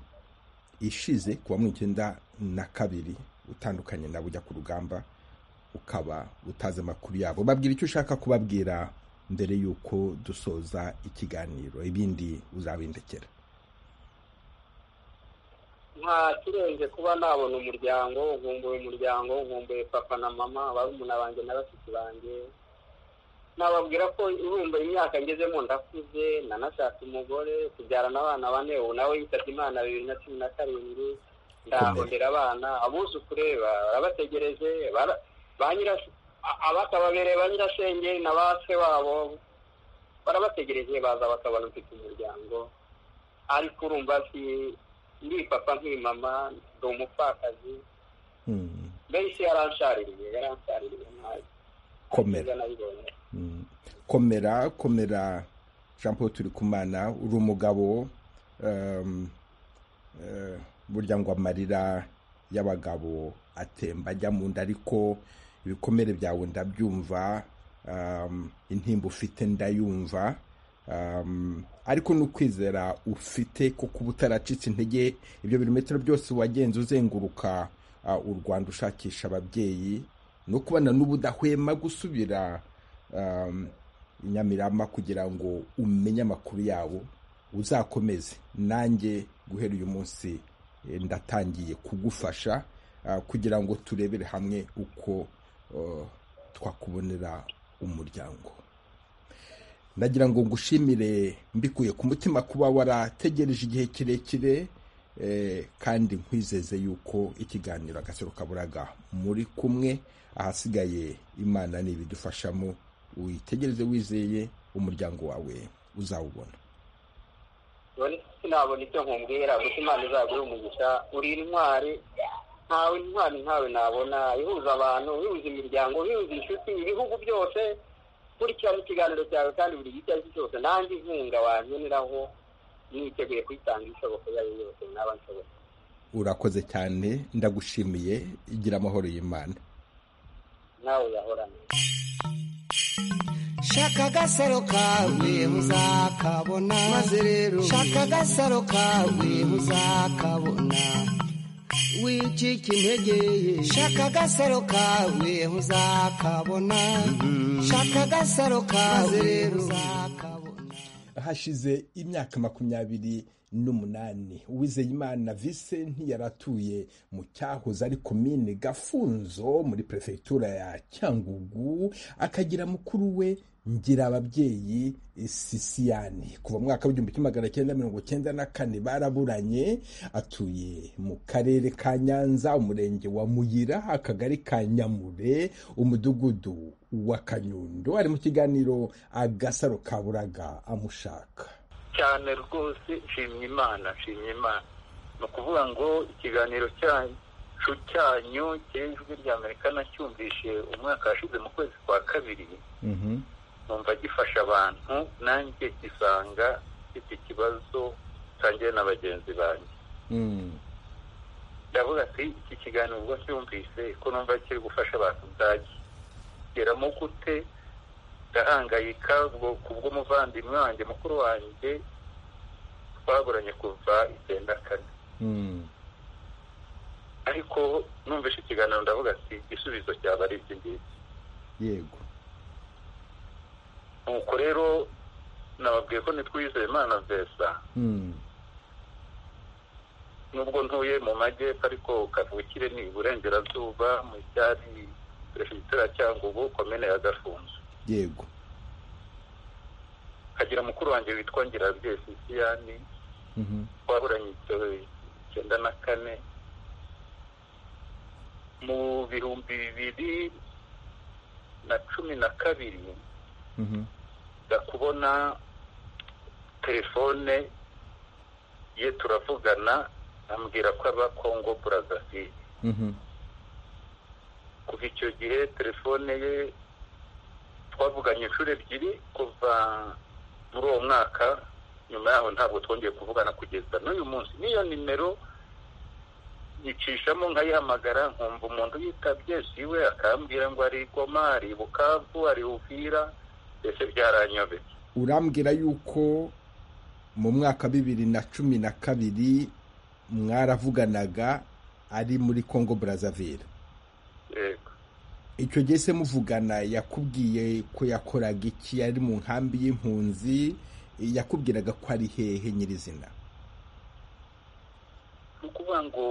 [SPEAKER 2] ishize kuwa mirongo icyenda na kabiri utandukanye nawe ujya ku rugamba ukaba utazi amakuru yabo babwira icyo ushaka kubabwira mbere y'uko dusoza ikiganiro ibindi uzabindekera
[SPEAKER 4] nta kirenze kuba nabona umuryango nkumbuye umuryango nkumbuye papa na mama barumuna banjye na bashiki banjye nababwira ko irumba imyaka ngezemo ndakuze nanashatse umugore tubyarana abana bane ubu nawe yitabye imana bibiri na cumi na karindwi ndahondera abana abuzukure barabategereje bara- ba nyira- a- abatababereye ba nyirasenge na ba se wabo barabategereje baza bakabona mfite umuryango ariko urumva si ndi papa nkiri mama ndi umupfakazi
[SPEAKER 2] Hmm,
[SPEAKER 4] mbese yaranshaririye yaranshaririye ntazi
[SPEAKER 2] komera
[SPEAKER 4] niba nabibonye
[SPEAKER 2] Mm. komera komera jean paul turikumana uri umugabo um, eh, burya ngo amarira y'abagabo atemba ajya mu nda ariko ibikomere byawe ndabyumva um, intimba ufite ndayumva um, ariko n'ukwizera ufite ko kuba utaracitse intege ibyo birometero byose wagenze uzenguruka uh, u rwanda ushakisha ababyeyi no kubana n'ubudahwema gusubira um, i Nyamirama kugira ngo umenye amakuru yabo uzakomeze nanjye guhera uyu munsi eh, ndatangiye kugufasha ah, kugira ngo turebere hamwe uko ah, twakubonera umuryango ndagira ngo ngushimire mbikuye ku mutima kuba warategereje igihe kirekire eh, kandi nkwizeze yuko ikiganiro agasaro kaburaga muri kumwe ahasigaye imana n'ibidufashamo witegereze wizeye umuryango wawe uzawubona
[SPEAKER 4] sinabona ibyo nkubwira gusa imana izaguha umugisha uri intwari ntawe intwari nkawe nabona ihuza abantu ihuza imiryango ihuza inshuti ibihugu byose kurikirana ikiganiro cyawe kandi buri gice ari cyose nanjye inkunga wankeneraho niteguye kuyitanga ishoboka iyo ari yo yose naba nshoboye
[SPEAKER 2] urakoze cyane ndagushimiye igira amahoro y'imana
[SPEAKER 4] nawe uyahorane
[SPEAKER 1] shaka agasaro kawe uzakabona
[SPEAKER 3] maze rero
[SPEAKER 1] shaka agasaro kawe uzakabona
[SPEAKER 3] wicike intege
[SPEAKER 1] shaka agasaro kawe uzakabona shaka agasaro kawe uzakabona
[SPEAKER 2] hashize imyaka makumyabiri n'umunani uwizeyimana vise ntiyaratuye mu cyahoze ari komine gafunzo muri perefegitura ya cyangugu akagira mukuru we ngira ababyeyi sisiyani kuva mu mwaka w'igihumbi kimwe magana cyenda mirongo cyenda na kane baraburanye atuye mu karere ka nyanza umurenge wa muyira akagari ka nyamure umudugudu wa kanyundo ari mu kiganiro agasaro kaburaga amushaka
[SPEAKER 4] cyane rwose nshimye imana nshimye imana ni ukuvuga ngo ikiganiro cyacu cyanyu cy'ijwi ry'amerika nacyumvishe umwaka washize mu kwezi kwa kabiri numva gifasha abantu nanjye gisanga mfite ikibazo nsangiye na bagenzi banjye ndavuga ati iki kiganiro ubwo cyumvise ko numva kiri gufasha abantu byageramo gute ndahangayika ubwo ku bw'umuvandimwe wanjye mukuru wanjye twaguranye kuva icyenda kane ariko numvise ikiganiro ndavuga ati igisubizo cyaba ari iki ngiki
[SPEAKER 2] yego
[SPEAKER 4] nuko rero nababwiye ko nitwizeye imana vesa nubwo ntuye mu majyepfo ariko kavukire ni iburengerazuba mu cyari perefegitura ya cyangugu komine ya gafunzo
[SPEAKER 2] yego
[SPEAKER 4] kagira mukuru wanjye witwa ngirabyeyi sisiyani twaburanye icyenda na kane mu bihumbi bibiri na cumi na kabiri nza kubona telefone ye turavugana ambwira ko aba kongo burazaviye kuva icyo gihe telefone ye twavuganye inshuro ebyiri kuva muri uwo mwaka nyuma yaho ntabwo twongeye kuvugana kugeza n'uyu munsi n'iyo nimero nyicishamo nkayihamagara nkumva umuntu yitabye siwe akambwira ngo ari i goma ari i bukavu ari i uvira mbese byaranyobeye
[SPEAKER 2] urambwira yuko mu mwaka bibiri na cumi na kabiri mwaravuganaga ari muri congo brazzaville
[SPEAKER 4] yego
[SPEAKER 2] icyo gihe se muvugana yakubwiye ko yakoraga iki yari mu nkambi y'impunzi yakubwiraga ko ari hehe nyirizina
[SPEAKER 4] ni ukuvuga ngo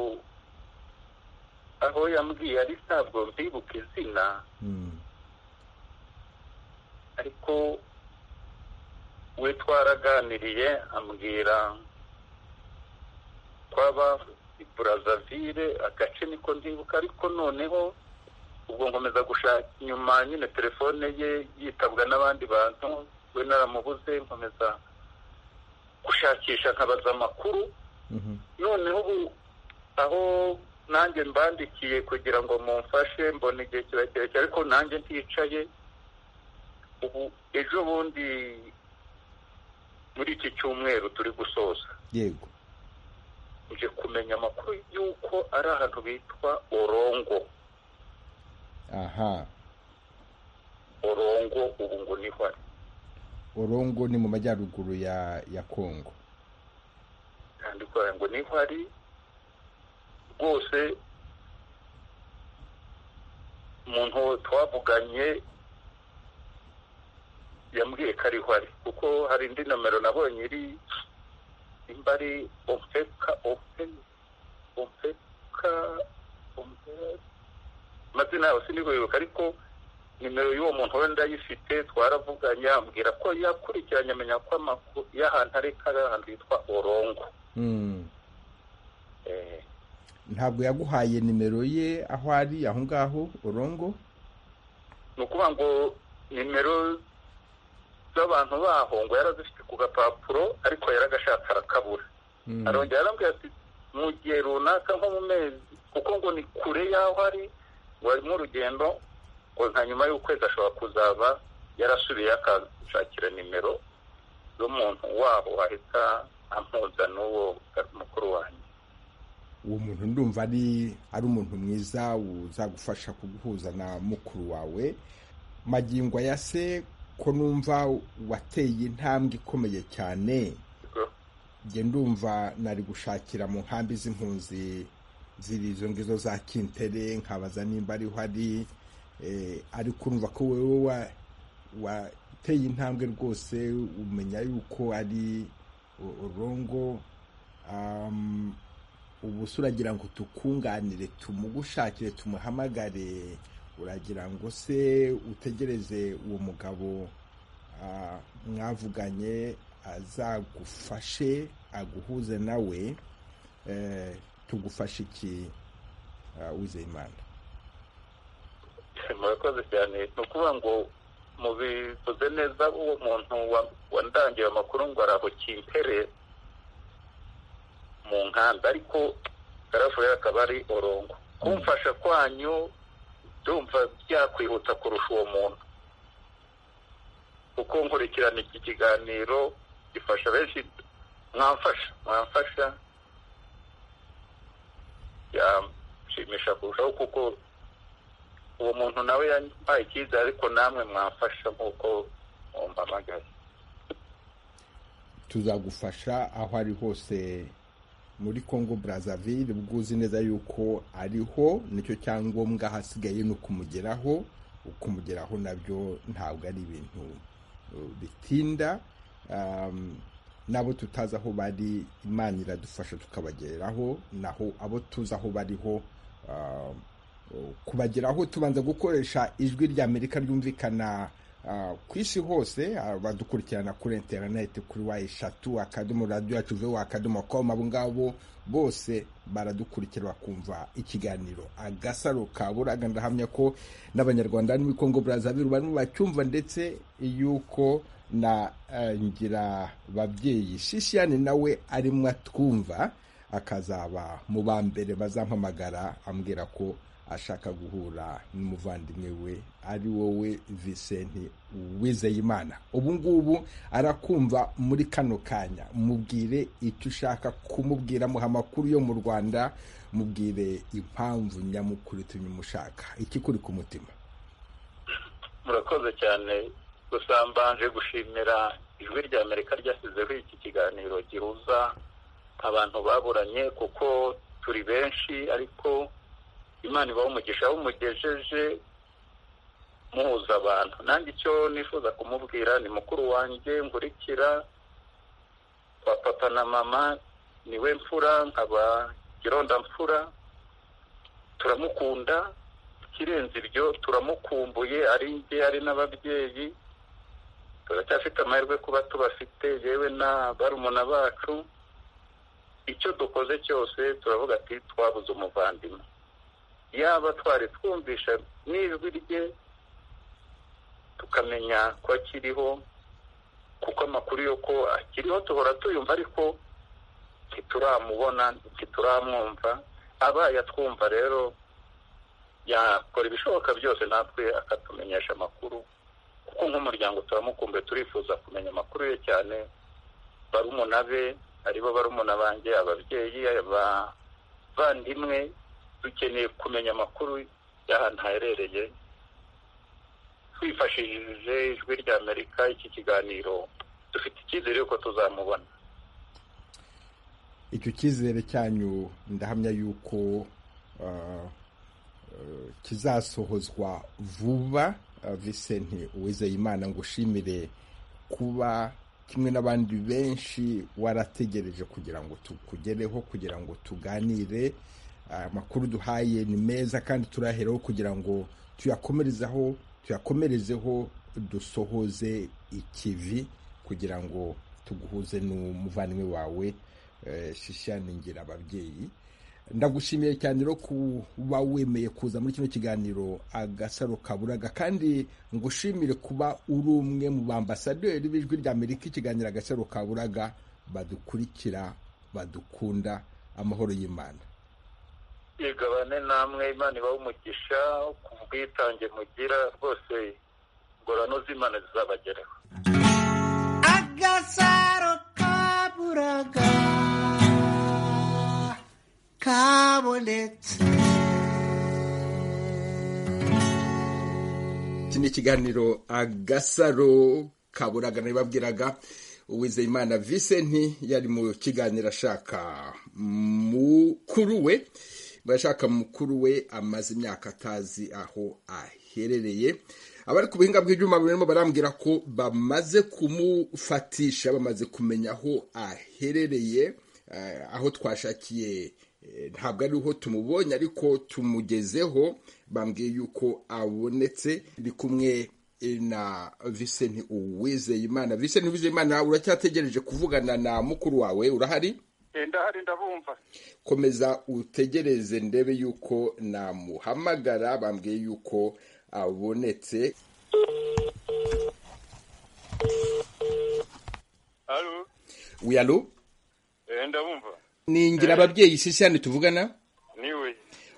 [SPEAKER 4] aho yambwiye ari ntabwo mbibuka izina
[SPEAKER 2] Mm,
[SPEAKER 4] ariko we twaraganiriye ambwira twaba i burazavire agace niko ndibuka ariko noneho ubwo nkomeza gushaka inyuma nyine telefone ye yitabwa n'abandi bantu we naramubuze nkomeza gushakisha nkabaza amakuru
[SPEAKER 2] mhm,
[SPEAKER 4] noneho ubu aho nanjye mbandikiye kugira ngo mumfashe mbona igihe kirekire cyane, ariko nanjye nticaye ubu ejo bundi muri iki cyumweru turi gusoza
[SPEAKER 2] yego
[SPEAKER 4] nje kumenya amakuru y'uko ari ahantu bitwa orongo
[SPEAKER 2] aha
[SPEAKER 4] orongo ubu ngo niho ari
[SPEAKER 2] orongo ni mu majyaruguru ya ya kongo
[SPEAKER 4] yandikwa ngo niho ari rwose umuntu twavuganye yambwiye ko ariho ari kuko hari indi nomero nabonye iri imba ari ofeka ofe ofeka ompe amazina yabo sinibuyibuka ariko nimero y'uwo muntu we ndayifite twaravuganye ambwira ko yakurikiranye amenya ko amakuru y'ahantu ariko ari ahantu hitwa orongo
[SPEAKER 2] Mm.
[SPEAKER 4] Eh,
[SPEAKER 2] ntabwo yaguhaye nimero ye aho ari aho ngaho urongo
[SPEAKER 4] ni ukuvuga ngo nimero z'abantu baho ngo yarazifite ku gapapuro ariko yaragashatse arakabura
[SPEAKER 2] Mm.
[SPEAKER 4] arongera arambwira ati mu gihe runaka nko mu mezi kuko ngo ni kure y'aho ari ngo arimo urugendo ngo nka nyuma y'ukwezi ashobora kuzaba yarasubiye akashakira nimero z'umuntu wabo wahita ampuza n'uwo mukuru wanjye
[SPEAKER 2] uwo muntu ndumva ari ari umuntu mwiza uzagufasha kuguhuza na mukuru wawe magingo ya se ko numva wateye intambwe ikomeye cyane njye ndumva nari gushakira mu nkambi z'impunzi ziri izo ngizo za kintere nkabaza nimba ariho ari eh, ariko urumva ko wewe wa- wateye intambwe rwose umenya yuko ari u- urongo um, ubu se uragira ngo tukunganire tumugushakire tumuhamagare uragira ngo se utegereze uwo mugabo ah, mwavuganye azagufashe aguhuze nawe eh, tugufashe iki ah, wizeyimana
[SPEAKER 4] murakoze cyane ni ukuvuga ngo mubivuze neza uwo muntu wa- wandangiye amakuru ngo araho kimpere mu nkanda ariko garafu ye akaba ari orongo kumfasha kwanyu ndumva byakwihuta kurusha uwo muntu kuko nkurikirana iki kiganiro gifasha benshi mwamfasha mwamfasha byashimisha kurushaho kuko uwo muntu nawe yampaye icyizere ariko namwe mwamfasha nk'uko mumpamagaye
[SPEAKER 2] tuzagufasha aho ari hose muri congo brazzaville bwuzi neza yuko ariho nicyo cyangombwa hasigaye ni ukumugeraho ukumugeraho nabyo ntabwo ari ibintu uh, bitinda Um, n'abo tutazi aho bari imana iradufasha tukabagereraho naho abo tuzi aho bariho um, kubageraho tubanza gukoresha ijwi rya amerika ryumvikana ah, ku isi hose ah, badukurikirana kuri interineti kuri wa eshatu akadomo radiyo yacu vewa akadomo komu abo ngabo bose baradukurikira bakumva ikiganiro agasaro ka buraga ndahamya ko n'abanyarwanda n'imwe kongo brazaville barimo bacyumva ndetse yuko na eh, ngira babyeyi shishiyane nawe arimo atwumva akazaba mu ba mbere bazampamagara ambwira ko ashaka guhura n'umuvandimwe we ari wowe visenti wizeyimana ubu ngubu arakumva muri kano kanya mubwire icyo ushaka kumubwira muha amakuru yo mu rwanda mubwire impamvu nyamukuru itumye umushaka ikikuri ku mutima
[SPEAKER 4] murakoze cyane gusa mbanje gushimira ijwi rya amerika ryashyizeho iki kiganiro gihuza abantu baburanye kuko turi benshi ariko imana ibaha umugisha aho umugejeje muhuza abantu nanjye icyo nifuza kumubwira ni mukuru wanjye nkurikira wa papa na mama niwe mfura nkaba girondamfura turamukunda ikirenze ibyo turamukumbuye ari njye ari n'ababyeyi turacyafite amahirwe kuba tubafite yewe na barumuna bacu icyo dukoze cyose turavuga ati twabuze umuvandimwe yaba twari twumvisha n'ijwi rye tukamenya ko akiriho kuko amakuru yo ko akiriho duhora tuyumva ariko ntituramubona ntituramwumva abaye atwumva rero yakora ibishoboka byose natwe akatumenyesha amakuru kuko nk'umuryango turamukumbuye turifuza kumenya amakuru ye cyane barumuna be aribo barumuna banjye ababyeyi abavandimwe dukeneye kumenya amakuru y'ahantu haherereye twifashishije ijwi rya amerika iki kiganiro dufite icyizere yuko tuzamubona
[SPEAKER 2] icyo cyizere cyanyu ndahamya yuko ah, eh, kizasohozwa vuba Ah, Vincent uwizeyimana ngo ushimire kuba kimwe n'abandi benshi warategereje kugira ngo tukugereho kugira ngo tuganire aya makuru duhaye ni meza kandi turaheraho kugira ngo tuyakomerezaho tuyakomerezeho dusohoze ikivi kugira ngo tuguhuze n'umuvandimwe wawe eh, shishani ngira ababyeyi ndagushimiye cyane rero kuba wemeye kuza muri kino kiganiro agasaro kaburaga kandi ngushimire kuba uri umwe mu bambasaderi b'ijwi ry'amerika ikiganiro agasaro kaburaga badukurikira badukunda amahoro y'imana
[SPEAKER 4] igabane namwe imana ibaha umugisha ku bwitange mugira rwose ingorano z'imana zizabageraho
[SPEAKER 3] agasaro kaburaga kabonetse
[SPEAKER 2] iki ni ikiganiro agasaro kaburaga nabibabwiraga uwizeyimana visenti yari mu kiganiro ashaka mukuru we bashaka mukuru we amaze imyaka atazi aho aherereye abari ku buhinga bw'ibyuma barimo barambwira ko bamaze kumufatisha bamaze kumenya aho aherereye eh, aho twashakiye eh, ntabwo ariho tumubonye ariko tumugezeho bambwiye yuko abonetse ndi kumwe eh, na visenti uwizeyimana visenti uwizeyimana uracyategereje kuvugana na mukuru wawe urahari
[SPEAKER 4] ndahari ndabumva
[SPEAKER 2] komeza utegereze ndebe yuko namuhamagara bambwiye yuko abonetse
[SPEAKER 4] haro
[SPEAKER 2] wiyaru
[SPEAKER 4] ndabumva
[SPEAKER 2] ni ngira ababyeyi shishyane tuvugana
[SPEAKER 4] niwe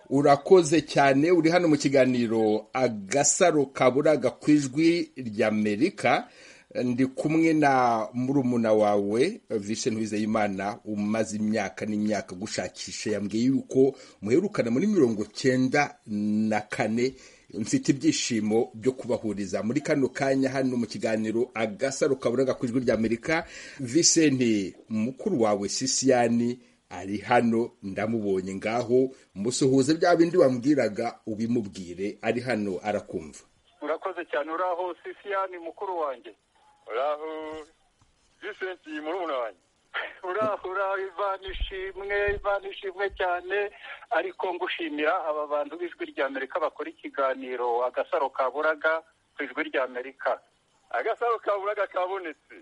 [SPEAKER 2] urakoze cyane uri hano mu kiganiro agasaro kaburaga ku ijwi ry'amerika ndi kumwe na murumuna wawe vishe ntwizeyimana umaze imyaka n'imyaka gushakisha yambwiye yuko muherukana muri mirongo cyenda na kane mfite ibyishimo byo kubahuriza muri kano kanya hano mu kiganiro agasaro kaburaga ku ijwi ry'amerika visenti mukuru wawe sisiyani ari hano ndamubonye ngaho musuhuze bya bindi wambwiraga ubimubwire ari hano arakumva
[SPEAKER 4] urakoze cyane uraho sisiyani mukuru wanjye uraho visenti murumuna wanjye uraho uraho ivana ishimwe ivana ishimwe cyane ariko ngushimira aba bantu b'ijwi ry'amerika bakora ikiganiro agasaro kaburaga ku ijwi ry'amerika agasaro kaburaga kabonetse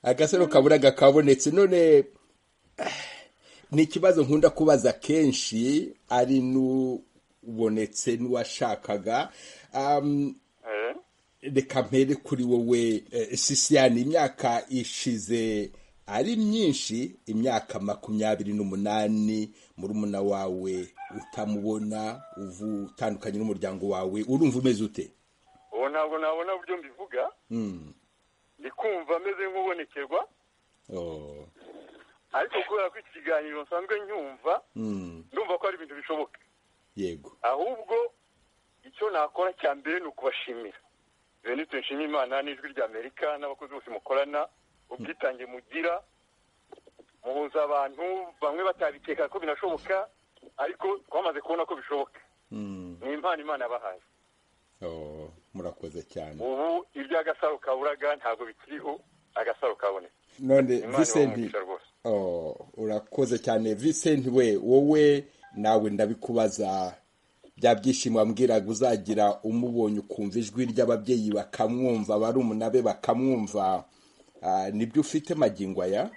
[SPEAKER 2] agasaro kaburaga kabonetse none ni ikibazo nkunda kubaza kenshi ari n'ubonetse n'uwashakaga Am,
[SPEAKER 4] Eh?
[SPEAKER 2] reka mpere kuri wowe eh, sisiyani imyaka ishize ari myinshi imyaka makumyabiri n'umunani murumuna wawe utamubona uvu- utandukanye n'umuryango wawe urumva umeze ute
[SPEAKER 4] ubu ntabwo nabona uburyo mbivuga
[SPEAKER 2] Mm.
[SPEAKER 4] ndi kumva ameze nk'ubonekerwa
[SPEAKER 2] Oh.
[SPEAKER 4] ariko kubera ko iki kiganiro nsanzwe nyumva
[SPEAKER 2] Mm.
[SPEAKER 4] ndumva ko ari ibintu bishoboka
[SPEAKER 2] yego
[SPEAKER 4] ahubwo icyo nakora cya mbere ni ukubashimira benito nshima imana n'ijwi rya amerika n'abakozi bose mukorana ubwitange mugira muhuza abantu bamwe batabikeka ko binashoboka ariko twamaze kubona ko bishoboka
[SPEAKER 2] Mm.
[SPEAKER 4] ni impano imana yabahaye
[SPEAKER 2] Oh, murakoze cyane
[SPEAKER 4] ubu iby'agasaro kaburaga ntabwo bikiriho agasaro kaboneka
[SPEAKER 2] none
[SPEAKER 4] imana
[SPEAKER 2] visenti
[SPEAKER 4] ibamugisha rwose
[SPEAKER 2] Oh, urakoze cyane Vincent we wowe nawe ndabikubaza bya byishimo wambwiraga uzagira umubonye ukumva ijwi ry'ababyeyi bakamwumva barumuna be bakamwumva Ah, nibyo ufite magingo aya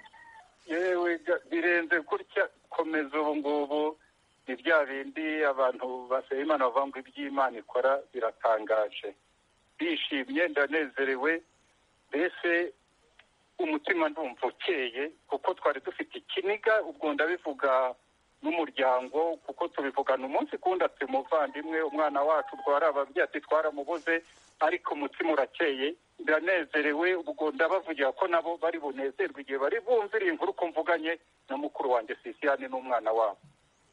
[SPEAKER 4] yewe ga- birenze gutya komeza ubu ngubu ni bya bindi abantu basaba imana bavuga ngo iby'imana ikora biratangaje bishimye ndanezerewe mbese umutima ndumva ukeye kuko twari dufite ikiniga ubwo ndabivuga n'umuryango kuko tubivugana umunsi kundi ati umuvandimwe umwana wacu twari ababyeyi ati twaramubuze ariko umutima urakeye ndanezerewe ubwo ndabavugira ko nabo bari bunezerwe igihe bari bumvira iyi nkuru ko mvuganye na mukuru wanjye sisiyani n'umwana wabo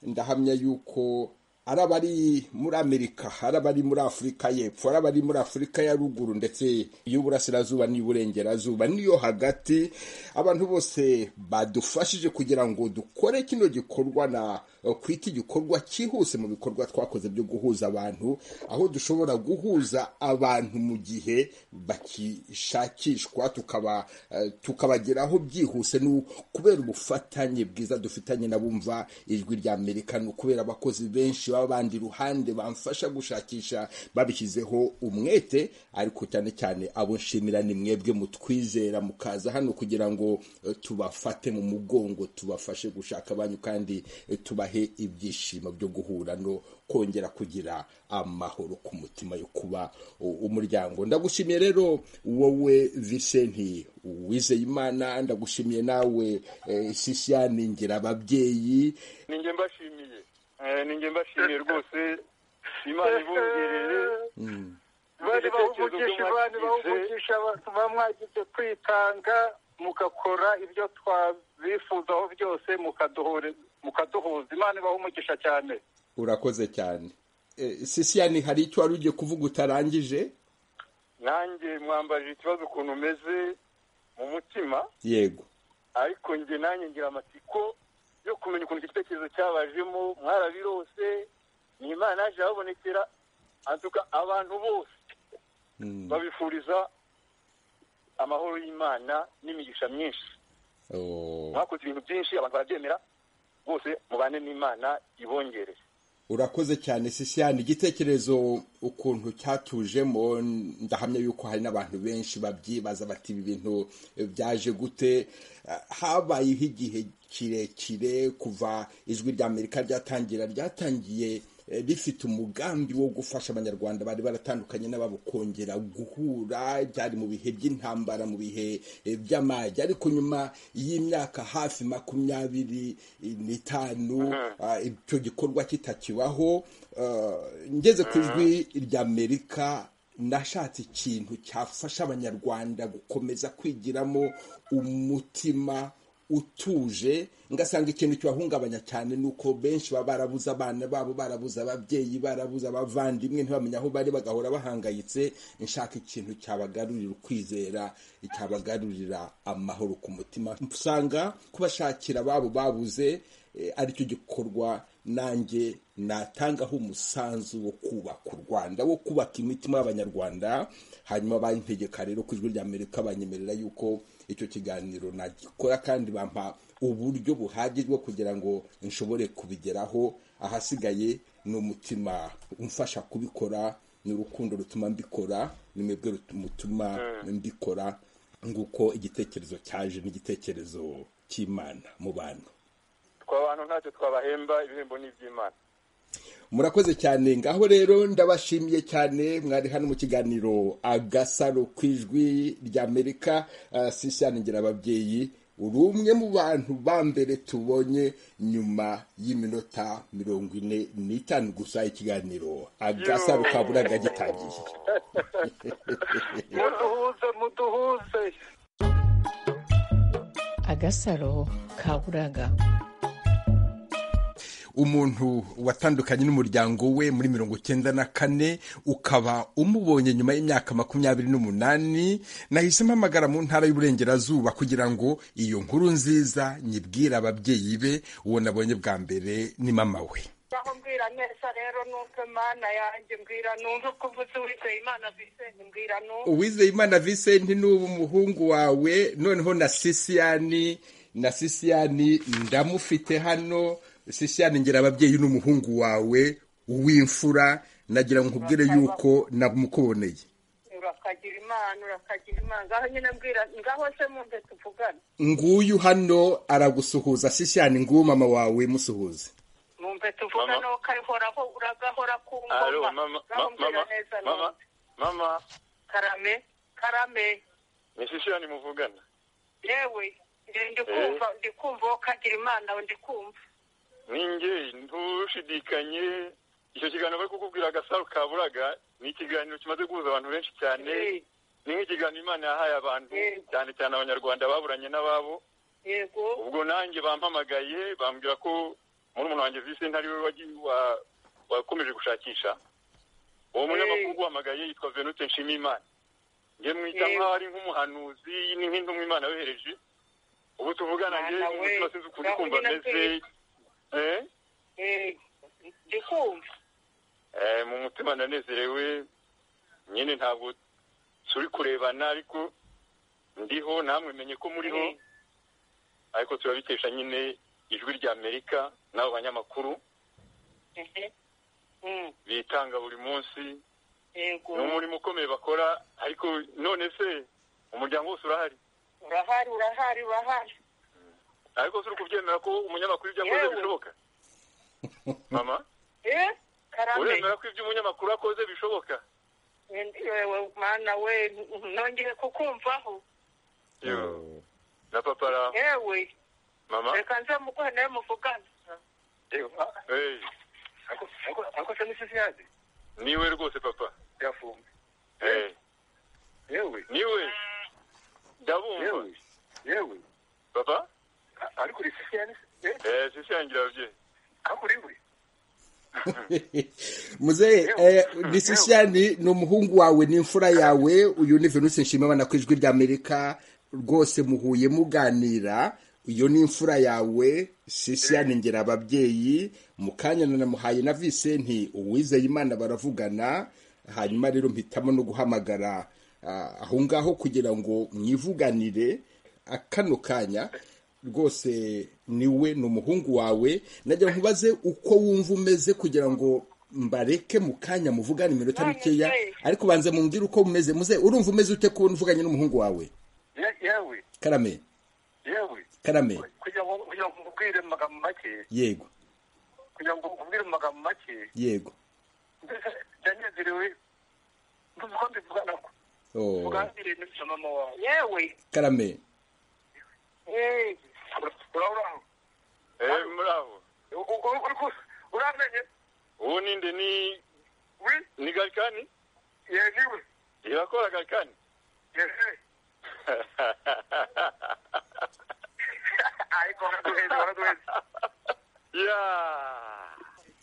[SPEAKER 2] ndahamya yuko ari abari muri amerika ari abari muri afurika y'epfo ari abari muri afurika ya ruguru ndetse y'uburasirazuba n'iy'uburengerazuba n'iyo hagati abantu bose badufashije kugira ngo dukore kino gikorwa na kw'iki gikorwa cyihuse mu bikorwa twakoze byo guhuza abantu aho dushobora guhuza abantu mu gihe bakishakishwa tukaba eh, tukabageraho byihuse n'u- kubera ubufatanye bwiza dufitanye n'abumva ijwi rya amerika ni ukubera abakozi benshi baba bandi iruhande bamfasha gushakisha babishyizeho umwete ariko cyane cyane abo nshimira ni mwebwe mutwizera mukaza hano kugira ngo eh, tubafate mu mugongo tubafashe gushaka abanyu kandi eh, tubahe ibyishimo byo guhura no kongera kugira amahoro ku mutima yo kuba u- umuryango ndagushimiye rero wowe visenti wizeye imana ndagushimiye nawe eh, sisiyani ngira ababyeyi
[SPEAKER 4] ninjye mbashimiye Eh, ninjye mbashimiye rwose imana ibongerere
[SPEAKER 7] bari bahugugisha abandi bahugugisha baba mwagize kwitanga mugakora ibyo twabifuzaho byose mukaduhore- mukaduhuza imana ibaha umugisha cyane
[SPEAKER 2] urakoze cyane Eh, sisiyani hari icyo wari ugiye kuvuga utarangije
[SPEAKER 4] nanjye mwambaje ikibazo ukuntu umeze mu mutima
[SPEAKER 2] yego
[SPEAKER 4] ariko njye nanjye ngira amatsiko yo kumenya ukuntu icyo gitekerezo cyabajemo mwarabirose ni imana yaje ababonekera antuka abantu bose
[SPEAKER 2] Mm.
[SPEAKER 4] babifuriza amahoro y'imana n'imigisha myinshi
[SPEAKER 2] Oh.
[SPEAKER 4] mwakoze ibintu byinshi abantu barabyemera bose mubane n'imana ibongerere
[SPEAKER 2] urakoze cyane sisiyani igitekerezo ukuntu cyatujemo ndahamya yuko hari n'abantu benshi babyibaza bati ibi bintu eh, byaje gute Eh, habayeho igihe kirekire kuva ijwi rya amerika ryatangira ryatangiye eh, rifite umugambi wo gufasha abanyarwanda bari baratandukanye n'ababo kongera guhura byari mu bihe by'intambara mu bihe eh, by'amage ariko nyuma y'imyaka hafi makumyabiri n'itanu ah, icyo gikorwa kitakibaho ah, ngeze ku ijwi ry'amerika nashatse ikintu cyafasha abanyarwanda gukomeza kwigiramo umutima utuje ngasanga ikintu kibahungabanya cyane ni uko benshi baba barabuze abana babo barabuze ababyeyi barabuze abavandimwe ntibamenye aho bari bagahora bahangayitse nshaka ikintu cyabagarurira ukwizera cyabagarurira amahoro ku mutima usanga kubashakira ababo babuze eh, aricyo gikorwa nanjye natangaho umusanzu wo kubaka u rwanda wo kubaka imitima y'abanyarwanda hanyuma bantegeka rero ku ijwi rya amerika banyemerera yuko icyo kiganiro nagikora kandi bampa uburyo buhagije bwo kugira ngo nshobore kubigeraho ahasigaye ni umutima umfasha kubikora ni urukundo rutuma mbikora ni mwebwe rutuma mbikora nguko igitekerezo cyaje n'igitekerezo cy'imana mu bantu
[SPEAKER 4] twe abantu ntacyo twabahemba ibihembo ni iby'imana
[SPEAKER 2] murakoze cyane ngaho rero ndabashimiye cyane mwari hano mu kiganiro agasaro ku ijwi ry'amerika uh, sisyanengira ababyeyi uri umwe mu bantu ba mbere tubonye nyuma y'iminota mirongo ine n'itanu gusa ikiganiro agasaro ka buraga gitangiye
[SPEAKER 7] muduhuze muduhuze
[SPEAKER 6] agasaro ka buraga
[SPEAKER 2] umuntu watandukanye n'umuryango we muri mirongo cyenda na kane ukaba umubonye nyuma y'imyaka makumyabiri n'umunani nahise mpamagara mu ntara y'uburengerazuba kugira ngo iyo nkuru nziza nyibwire ababyeyi be uwo nabonye bwa mbere ni mama we
[SPEAKER 5] aho mbwira neza rero numve mana yanjye mbwira numve ko uvuze wizeye imana bizeye mbwira numve
[SPEAKER 2] uwizeyimana visenti ni ubu umuhungu wawe noneho na sisiyani na sisiyani ndamufite hano sisiyani ngira ababyeyi n'umuhungu wawe w'imfura nagira ngo nkubwire yuko namukuboneye
[SPEAKER 5] urakagira imana urakagira imana ngaho nyine mbwira ngaho se mumve tuvugane
[SPEAKER 2] nguyu hano aragusuhuza sisiyani nguyu mama wawe musuhuze
[SPEAKER 5] mumve tuvugane
[SPEAKER 4] Mama.
[SPEAKER 5] ko arihoraho uragahora ku
[SPEAKER 4] Alo,
[SPEAKER 5] ngoma
[SPEAKER 4] mama,
[SPEAKER 5] ngaho
[SPEAKER 4] ma-
[SPEAKER 5] mbwira
[SPEAKER 4] mama,
[SPEAKER 5] neza
[SPEAKER 4] mama,
[SPEAKER 5] numve
[SPEAKER 4] mama,
[SPEAKER 5] karame karame
[SPEAKER 4] ni sisiyani muvugana
[SPEAKER 5] yewe nge- ndi kumva ndi kumva wowe ukagira imana ndi kumva
[SPEAKER 4] ninjye ntushidikanye icyo kiganiro bari kukubwira agasaro ka buraga ni ikiganiro kimaze guhuza abantu benshi cyane
[SPEAKER 5] Eh,
[SPEAKER 4] ni nk'ikiganiro imana yahaye abantu
[SPEAKER 5] Eh.
[SPEAKER 4] cyane cyane abanyarwanda baburanye n'ababo
[SPEAKER 5] yego
[SPEAKER 4] ubwo nanjye bampamagaye bambwira ko murumuna wanjye visenti ari we wagiye- wa- wakomeje gushakisha uwo munyamakuru uhamagaye yitwa venute nshimiyimana njye mwita
[SPEAKER 5] Eh.
[SPEAKER 4] nk'aho ari nk'umuhanuzi ni nk'intumwa imana yohereje ubu tuvugana njye
[SPEAKER 5] Mwana
[SPEAKER 4] mu
[SPEAKER 5] we,
[SPEAKER 4] mutima sinzi ukuntu
[SPEAKER 5] ngaho
[SPEAKER 4] kumva
[SPEAKER 5] nyine
[SPEAKER 4] ameze
[SPEAKER 5] mbwira.
[SPEAKER 4] Eh?
[SPEAKER 5] ndikumva
[SPEAKER 4] mu mutima ndanezerewe nyine ntabwo turi kurebana ariko ndiho namwe menye ko muriho ariko turabitesha nyine ijwi rya amerika n'abo banyamakuru bitanga buri munsi
[SPEAKER 5] yego
[SPEAKER 4] ni umurimo ukomeye bakora ariko none se umuryango wose urahari
[SPEAKER 5] urahari urahari urahari
[SPEAKER 4] ariko turi kubyemera ko umunyamakuru ibyo akoze
[SPEAKER 5] Yewe.
[SPEAKER 4] bishoboka mama
[SPEAKER 5] eh karame
[SPEAKER 4] uremera ko ibyo umunyamakuru akoze bishoboka
[SPEAKER 5] yewe mana we nongeye kukumvaho
[SPEAKER 4] Yewe. na papa ra
[SPEAKER 5] yewe
[SPEAKER 4] mama
[SPEAKER 5] reka nze muguhe nawe muvugane
[SPEAKER 4] Hey,
[SPEAKER 8] akosa n'isisi yaje
[SPEAKER 4] niwe rwose papa
[SPEAKER 8] yafunze
[SPEAKER 4] Hey,
[SPEAKER 8] yewe
[SPEAKER 4] niwe ndabumva
[SPEAKER 8] yewe yewe
[SPEAKER 4] papa
[SPEAKER 8] A- ariko uri sisi yaje eh
[SPEAKER 4] eh sisi yanjye irabye
[SPEAKER 8] ariko uri uri
[SPEAKER 2] muzehe eh, disisiyani ni umuhungu wawe ni imfura yawe uyu ni venus nshimimana ku ijwi ry'amerika rwose muhuye muganira iyo ni imfura yawe sisiyani ngera ababyeyi mu kanya nanamuhaye na visenti uwizeye imana baravugana hanyuma rero mpitamo no guhamagara ah, aho ngaho kugira ngo mwivuganire ah, kano kanya rwose niwe ni umuhungu wawe najya nkubaze uko wumva umeze kugira ngo mbareke mu kanya muvugane iminota
[SPEAKER 5] None
[SPEAKER 2] mikeya
[SPEAKER 5] se.
[SPEAKER 2] ariko ubanza mumbwire uko mumeze muze urumva umeze ute kubona uvuganye n'umuhungu wawe
[SPEAKER 8] Ye- yewe
[SPEAKER 2] karame
[SPEAKER 8] yewe
[SPEAKER 2] karame
[SPEAKER 8] kugira ngo kugira ngo nkubwire mu magambo make
[SPEAKER 2] yego
[SPEAKER 8] kugira ngo nkubwire mu magambo make
[SPEAKER 2] yego
[SPEAKER 8] mbese ndanezerewe ndumva ko mbivugana ko
[SPEAKER 2] Oh,
[SPEAKER 8] uganire na mama wawe
[SPEAKER 5] yewe
[SPEAKER 2] karame
[SPEAKER 5] eh
[SPEAKER 8] Ura- urabona
[SPEAKER 4] eh muraho
[SPEAKER 8] U- u- u- uri ku- uramenye
[SPEAKER 4] uwo ninde ni
[SPEAKER 8] wi
[SPEAKER 4] ni garikani
[SPEAKER 8] ye niwe
[SPEAKER 4] irakora garikani
[SPEAKER 8] yewe ariko waraduheze waraduheze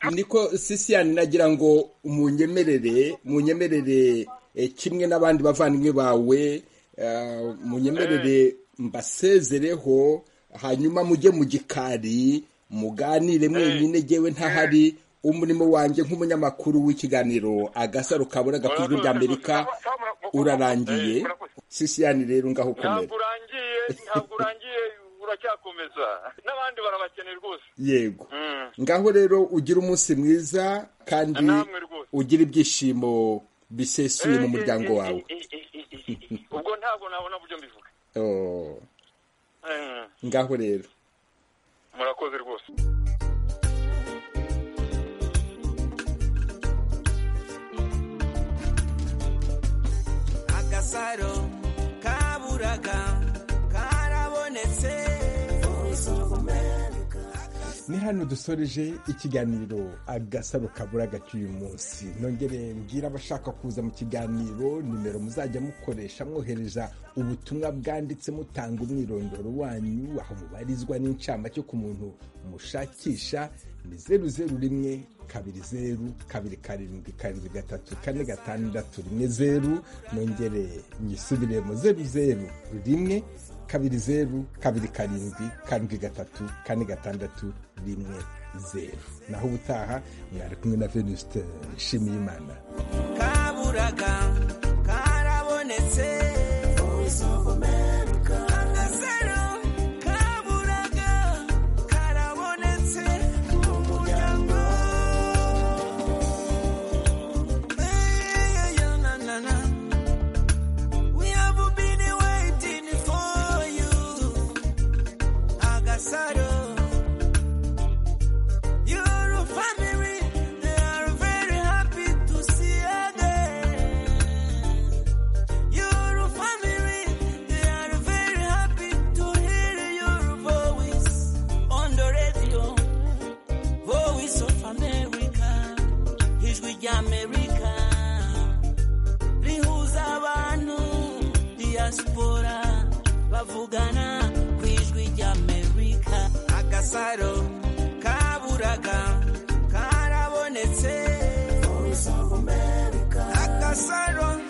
[SPEAKER 4] ya
[SPEAKER 2] niko sisiyani nagira ngo munyemerere munyemerere eh, kimwe n'abandi bavandimwe bawe eh, munyemerere mbasezereho hanyuma mujye mu gikari muganire mwenyine jyewe ntahari umurimo wanjye nk'umunyamakuru w'ikiganiro agasaro kabura gakuzwe rya amerika urarangiye sisiyani rero ngaho ukomera
[SPEAKER 4] ntabwo urangiye ntabwo urangiye uracyakomeza n'abandi barabakeneye rwose
[SPEAKER 2] yego
[SPEAKER 4] Mm.
[SPEAKER 2] ngaho rero ugira umunsi mwiza kandi
[SPEAKER 4] namwe rwose
[SPEAKER 2] ugira ibyishimo bisesuye mu
[SPEAKER 4] Eh,
[SPEAKER 2] muryango
[SPEAKER 4] eh, eh,
[SPEAKER 2] wawe
[SPEAKER 4] eh, eh, eh, eh, eh. ubwo ntabwo nabona uburyo mbivuga
[SPEAKER 2] Oh,
[SPEAKER 4] Mm.
[SPEAKER 2] ngaho rero
[SPEAKER 4] murakoze rwose
[SPEAKER 3] agasaro kaburaga karabonetse
[SPEAKER 2] ni hano dusoreje ikiganiro agasaro kabura gatuye munsi nongere mbwira abashaka kuza mu kiganiro nimero muzajya mukoresha mwohereza ubutumwa bwanditse mutanga umwirondoro wanyu aho mubarizwa n'incamake ku muntu mushakisha ni zeru zeru rimwe kabiri zeru kabiri karindwi karindwi gatatu kane gatandatu rimwe zeru nongere nyisubire mu zeru zeru rimwe kabiri zeru kabiri karindwi karindwi gatatu kane gatandatu rimwe zeru naho ubutaha mwari kumwe na venuste nshimiyimana
[SPEAKER 3] kaburaga karabonetse agasaro kaburaga karabonetse mu muryango Eh, yeah, na, na, na. We have been waiting for you agasaro your family, they are very happy to see you again. Your family, they are very happy to hear your voice on the radio. Voice of America, ijwi rya America. Rihuza abantu, diaspora, bavugana ku ijwi rya America. Agasaro kaburaga karabonetse. Agasaro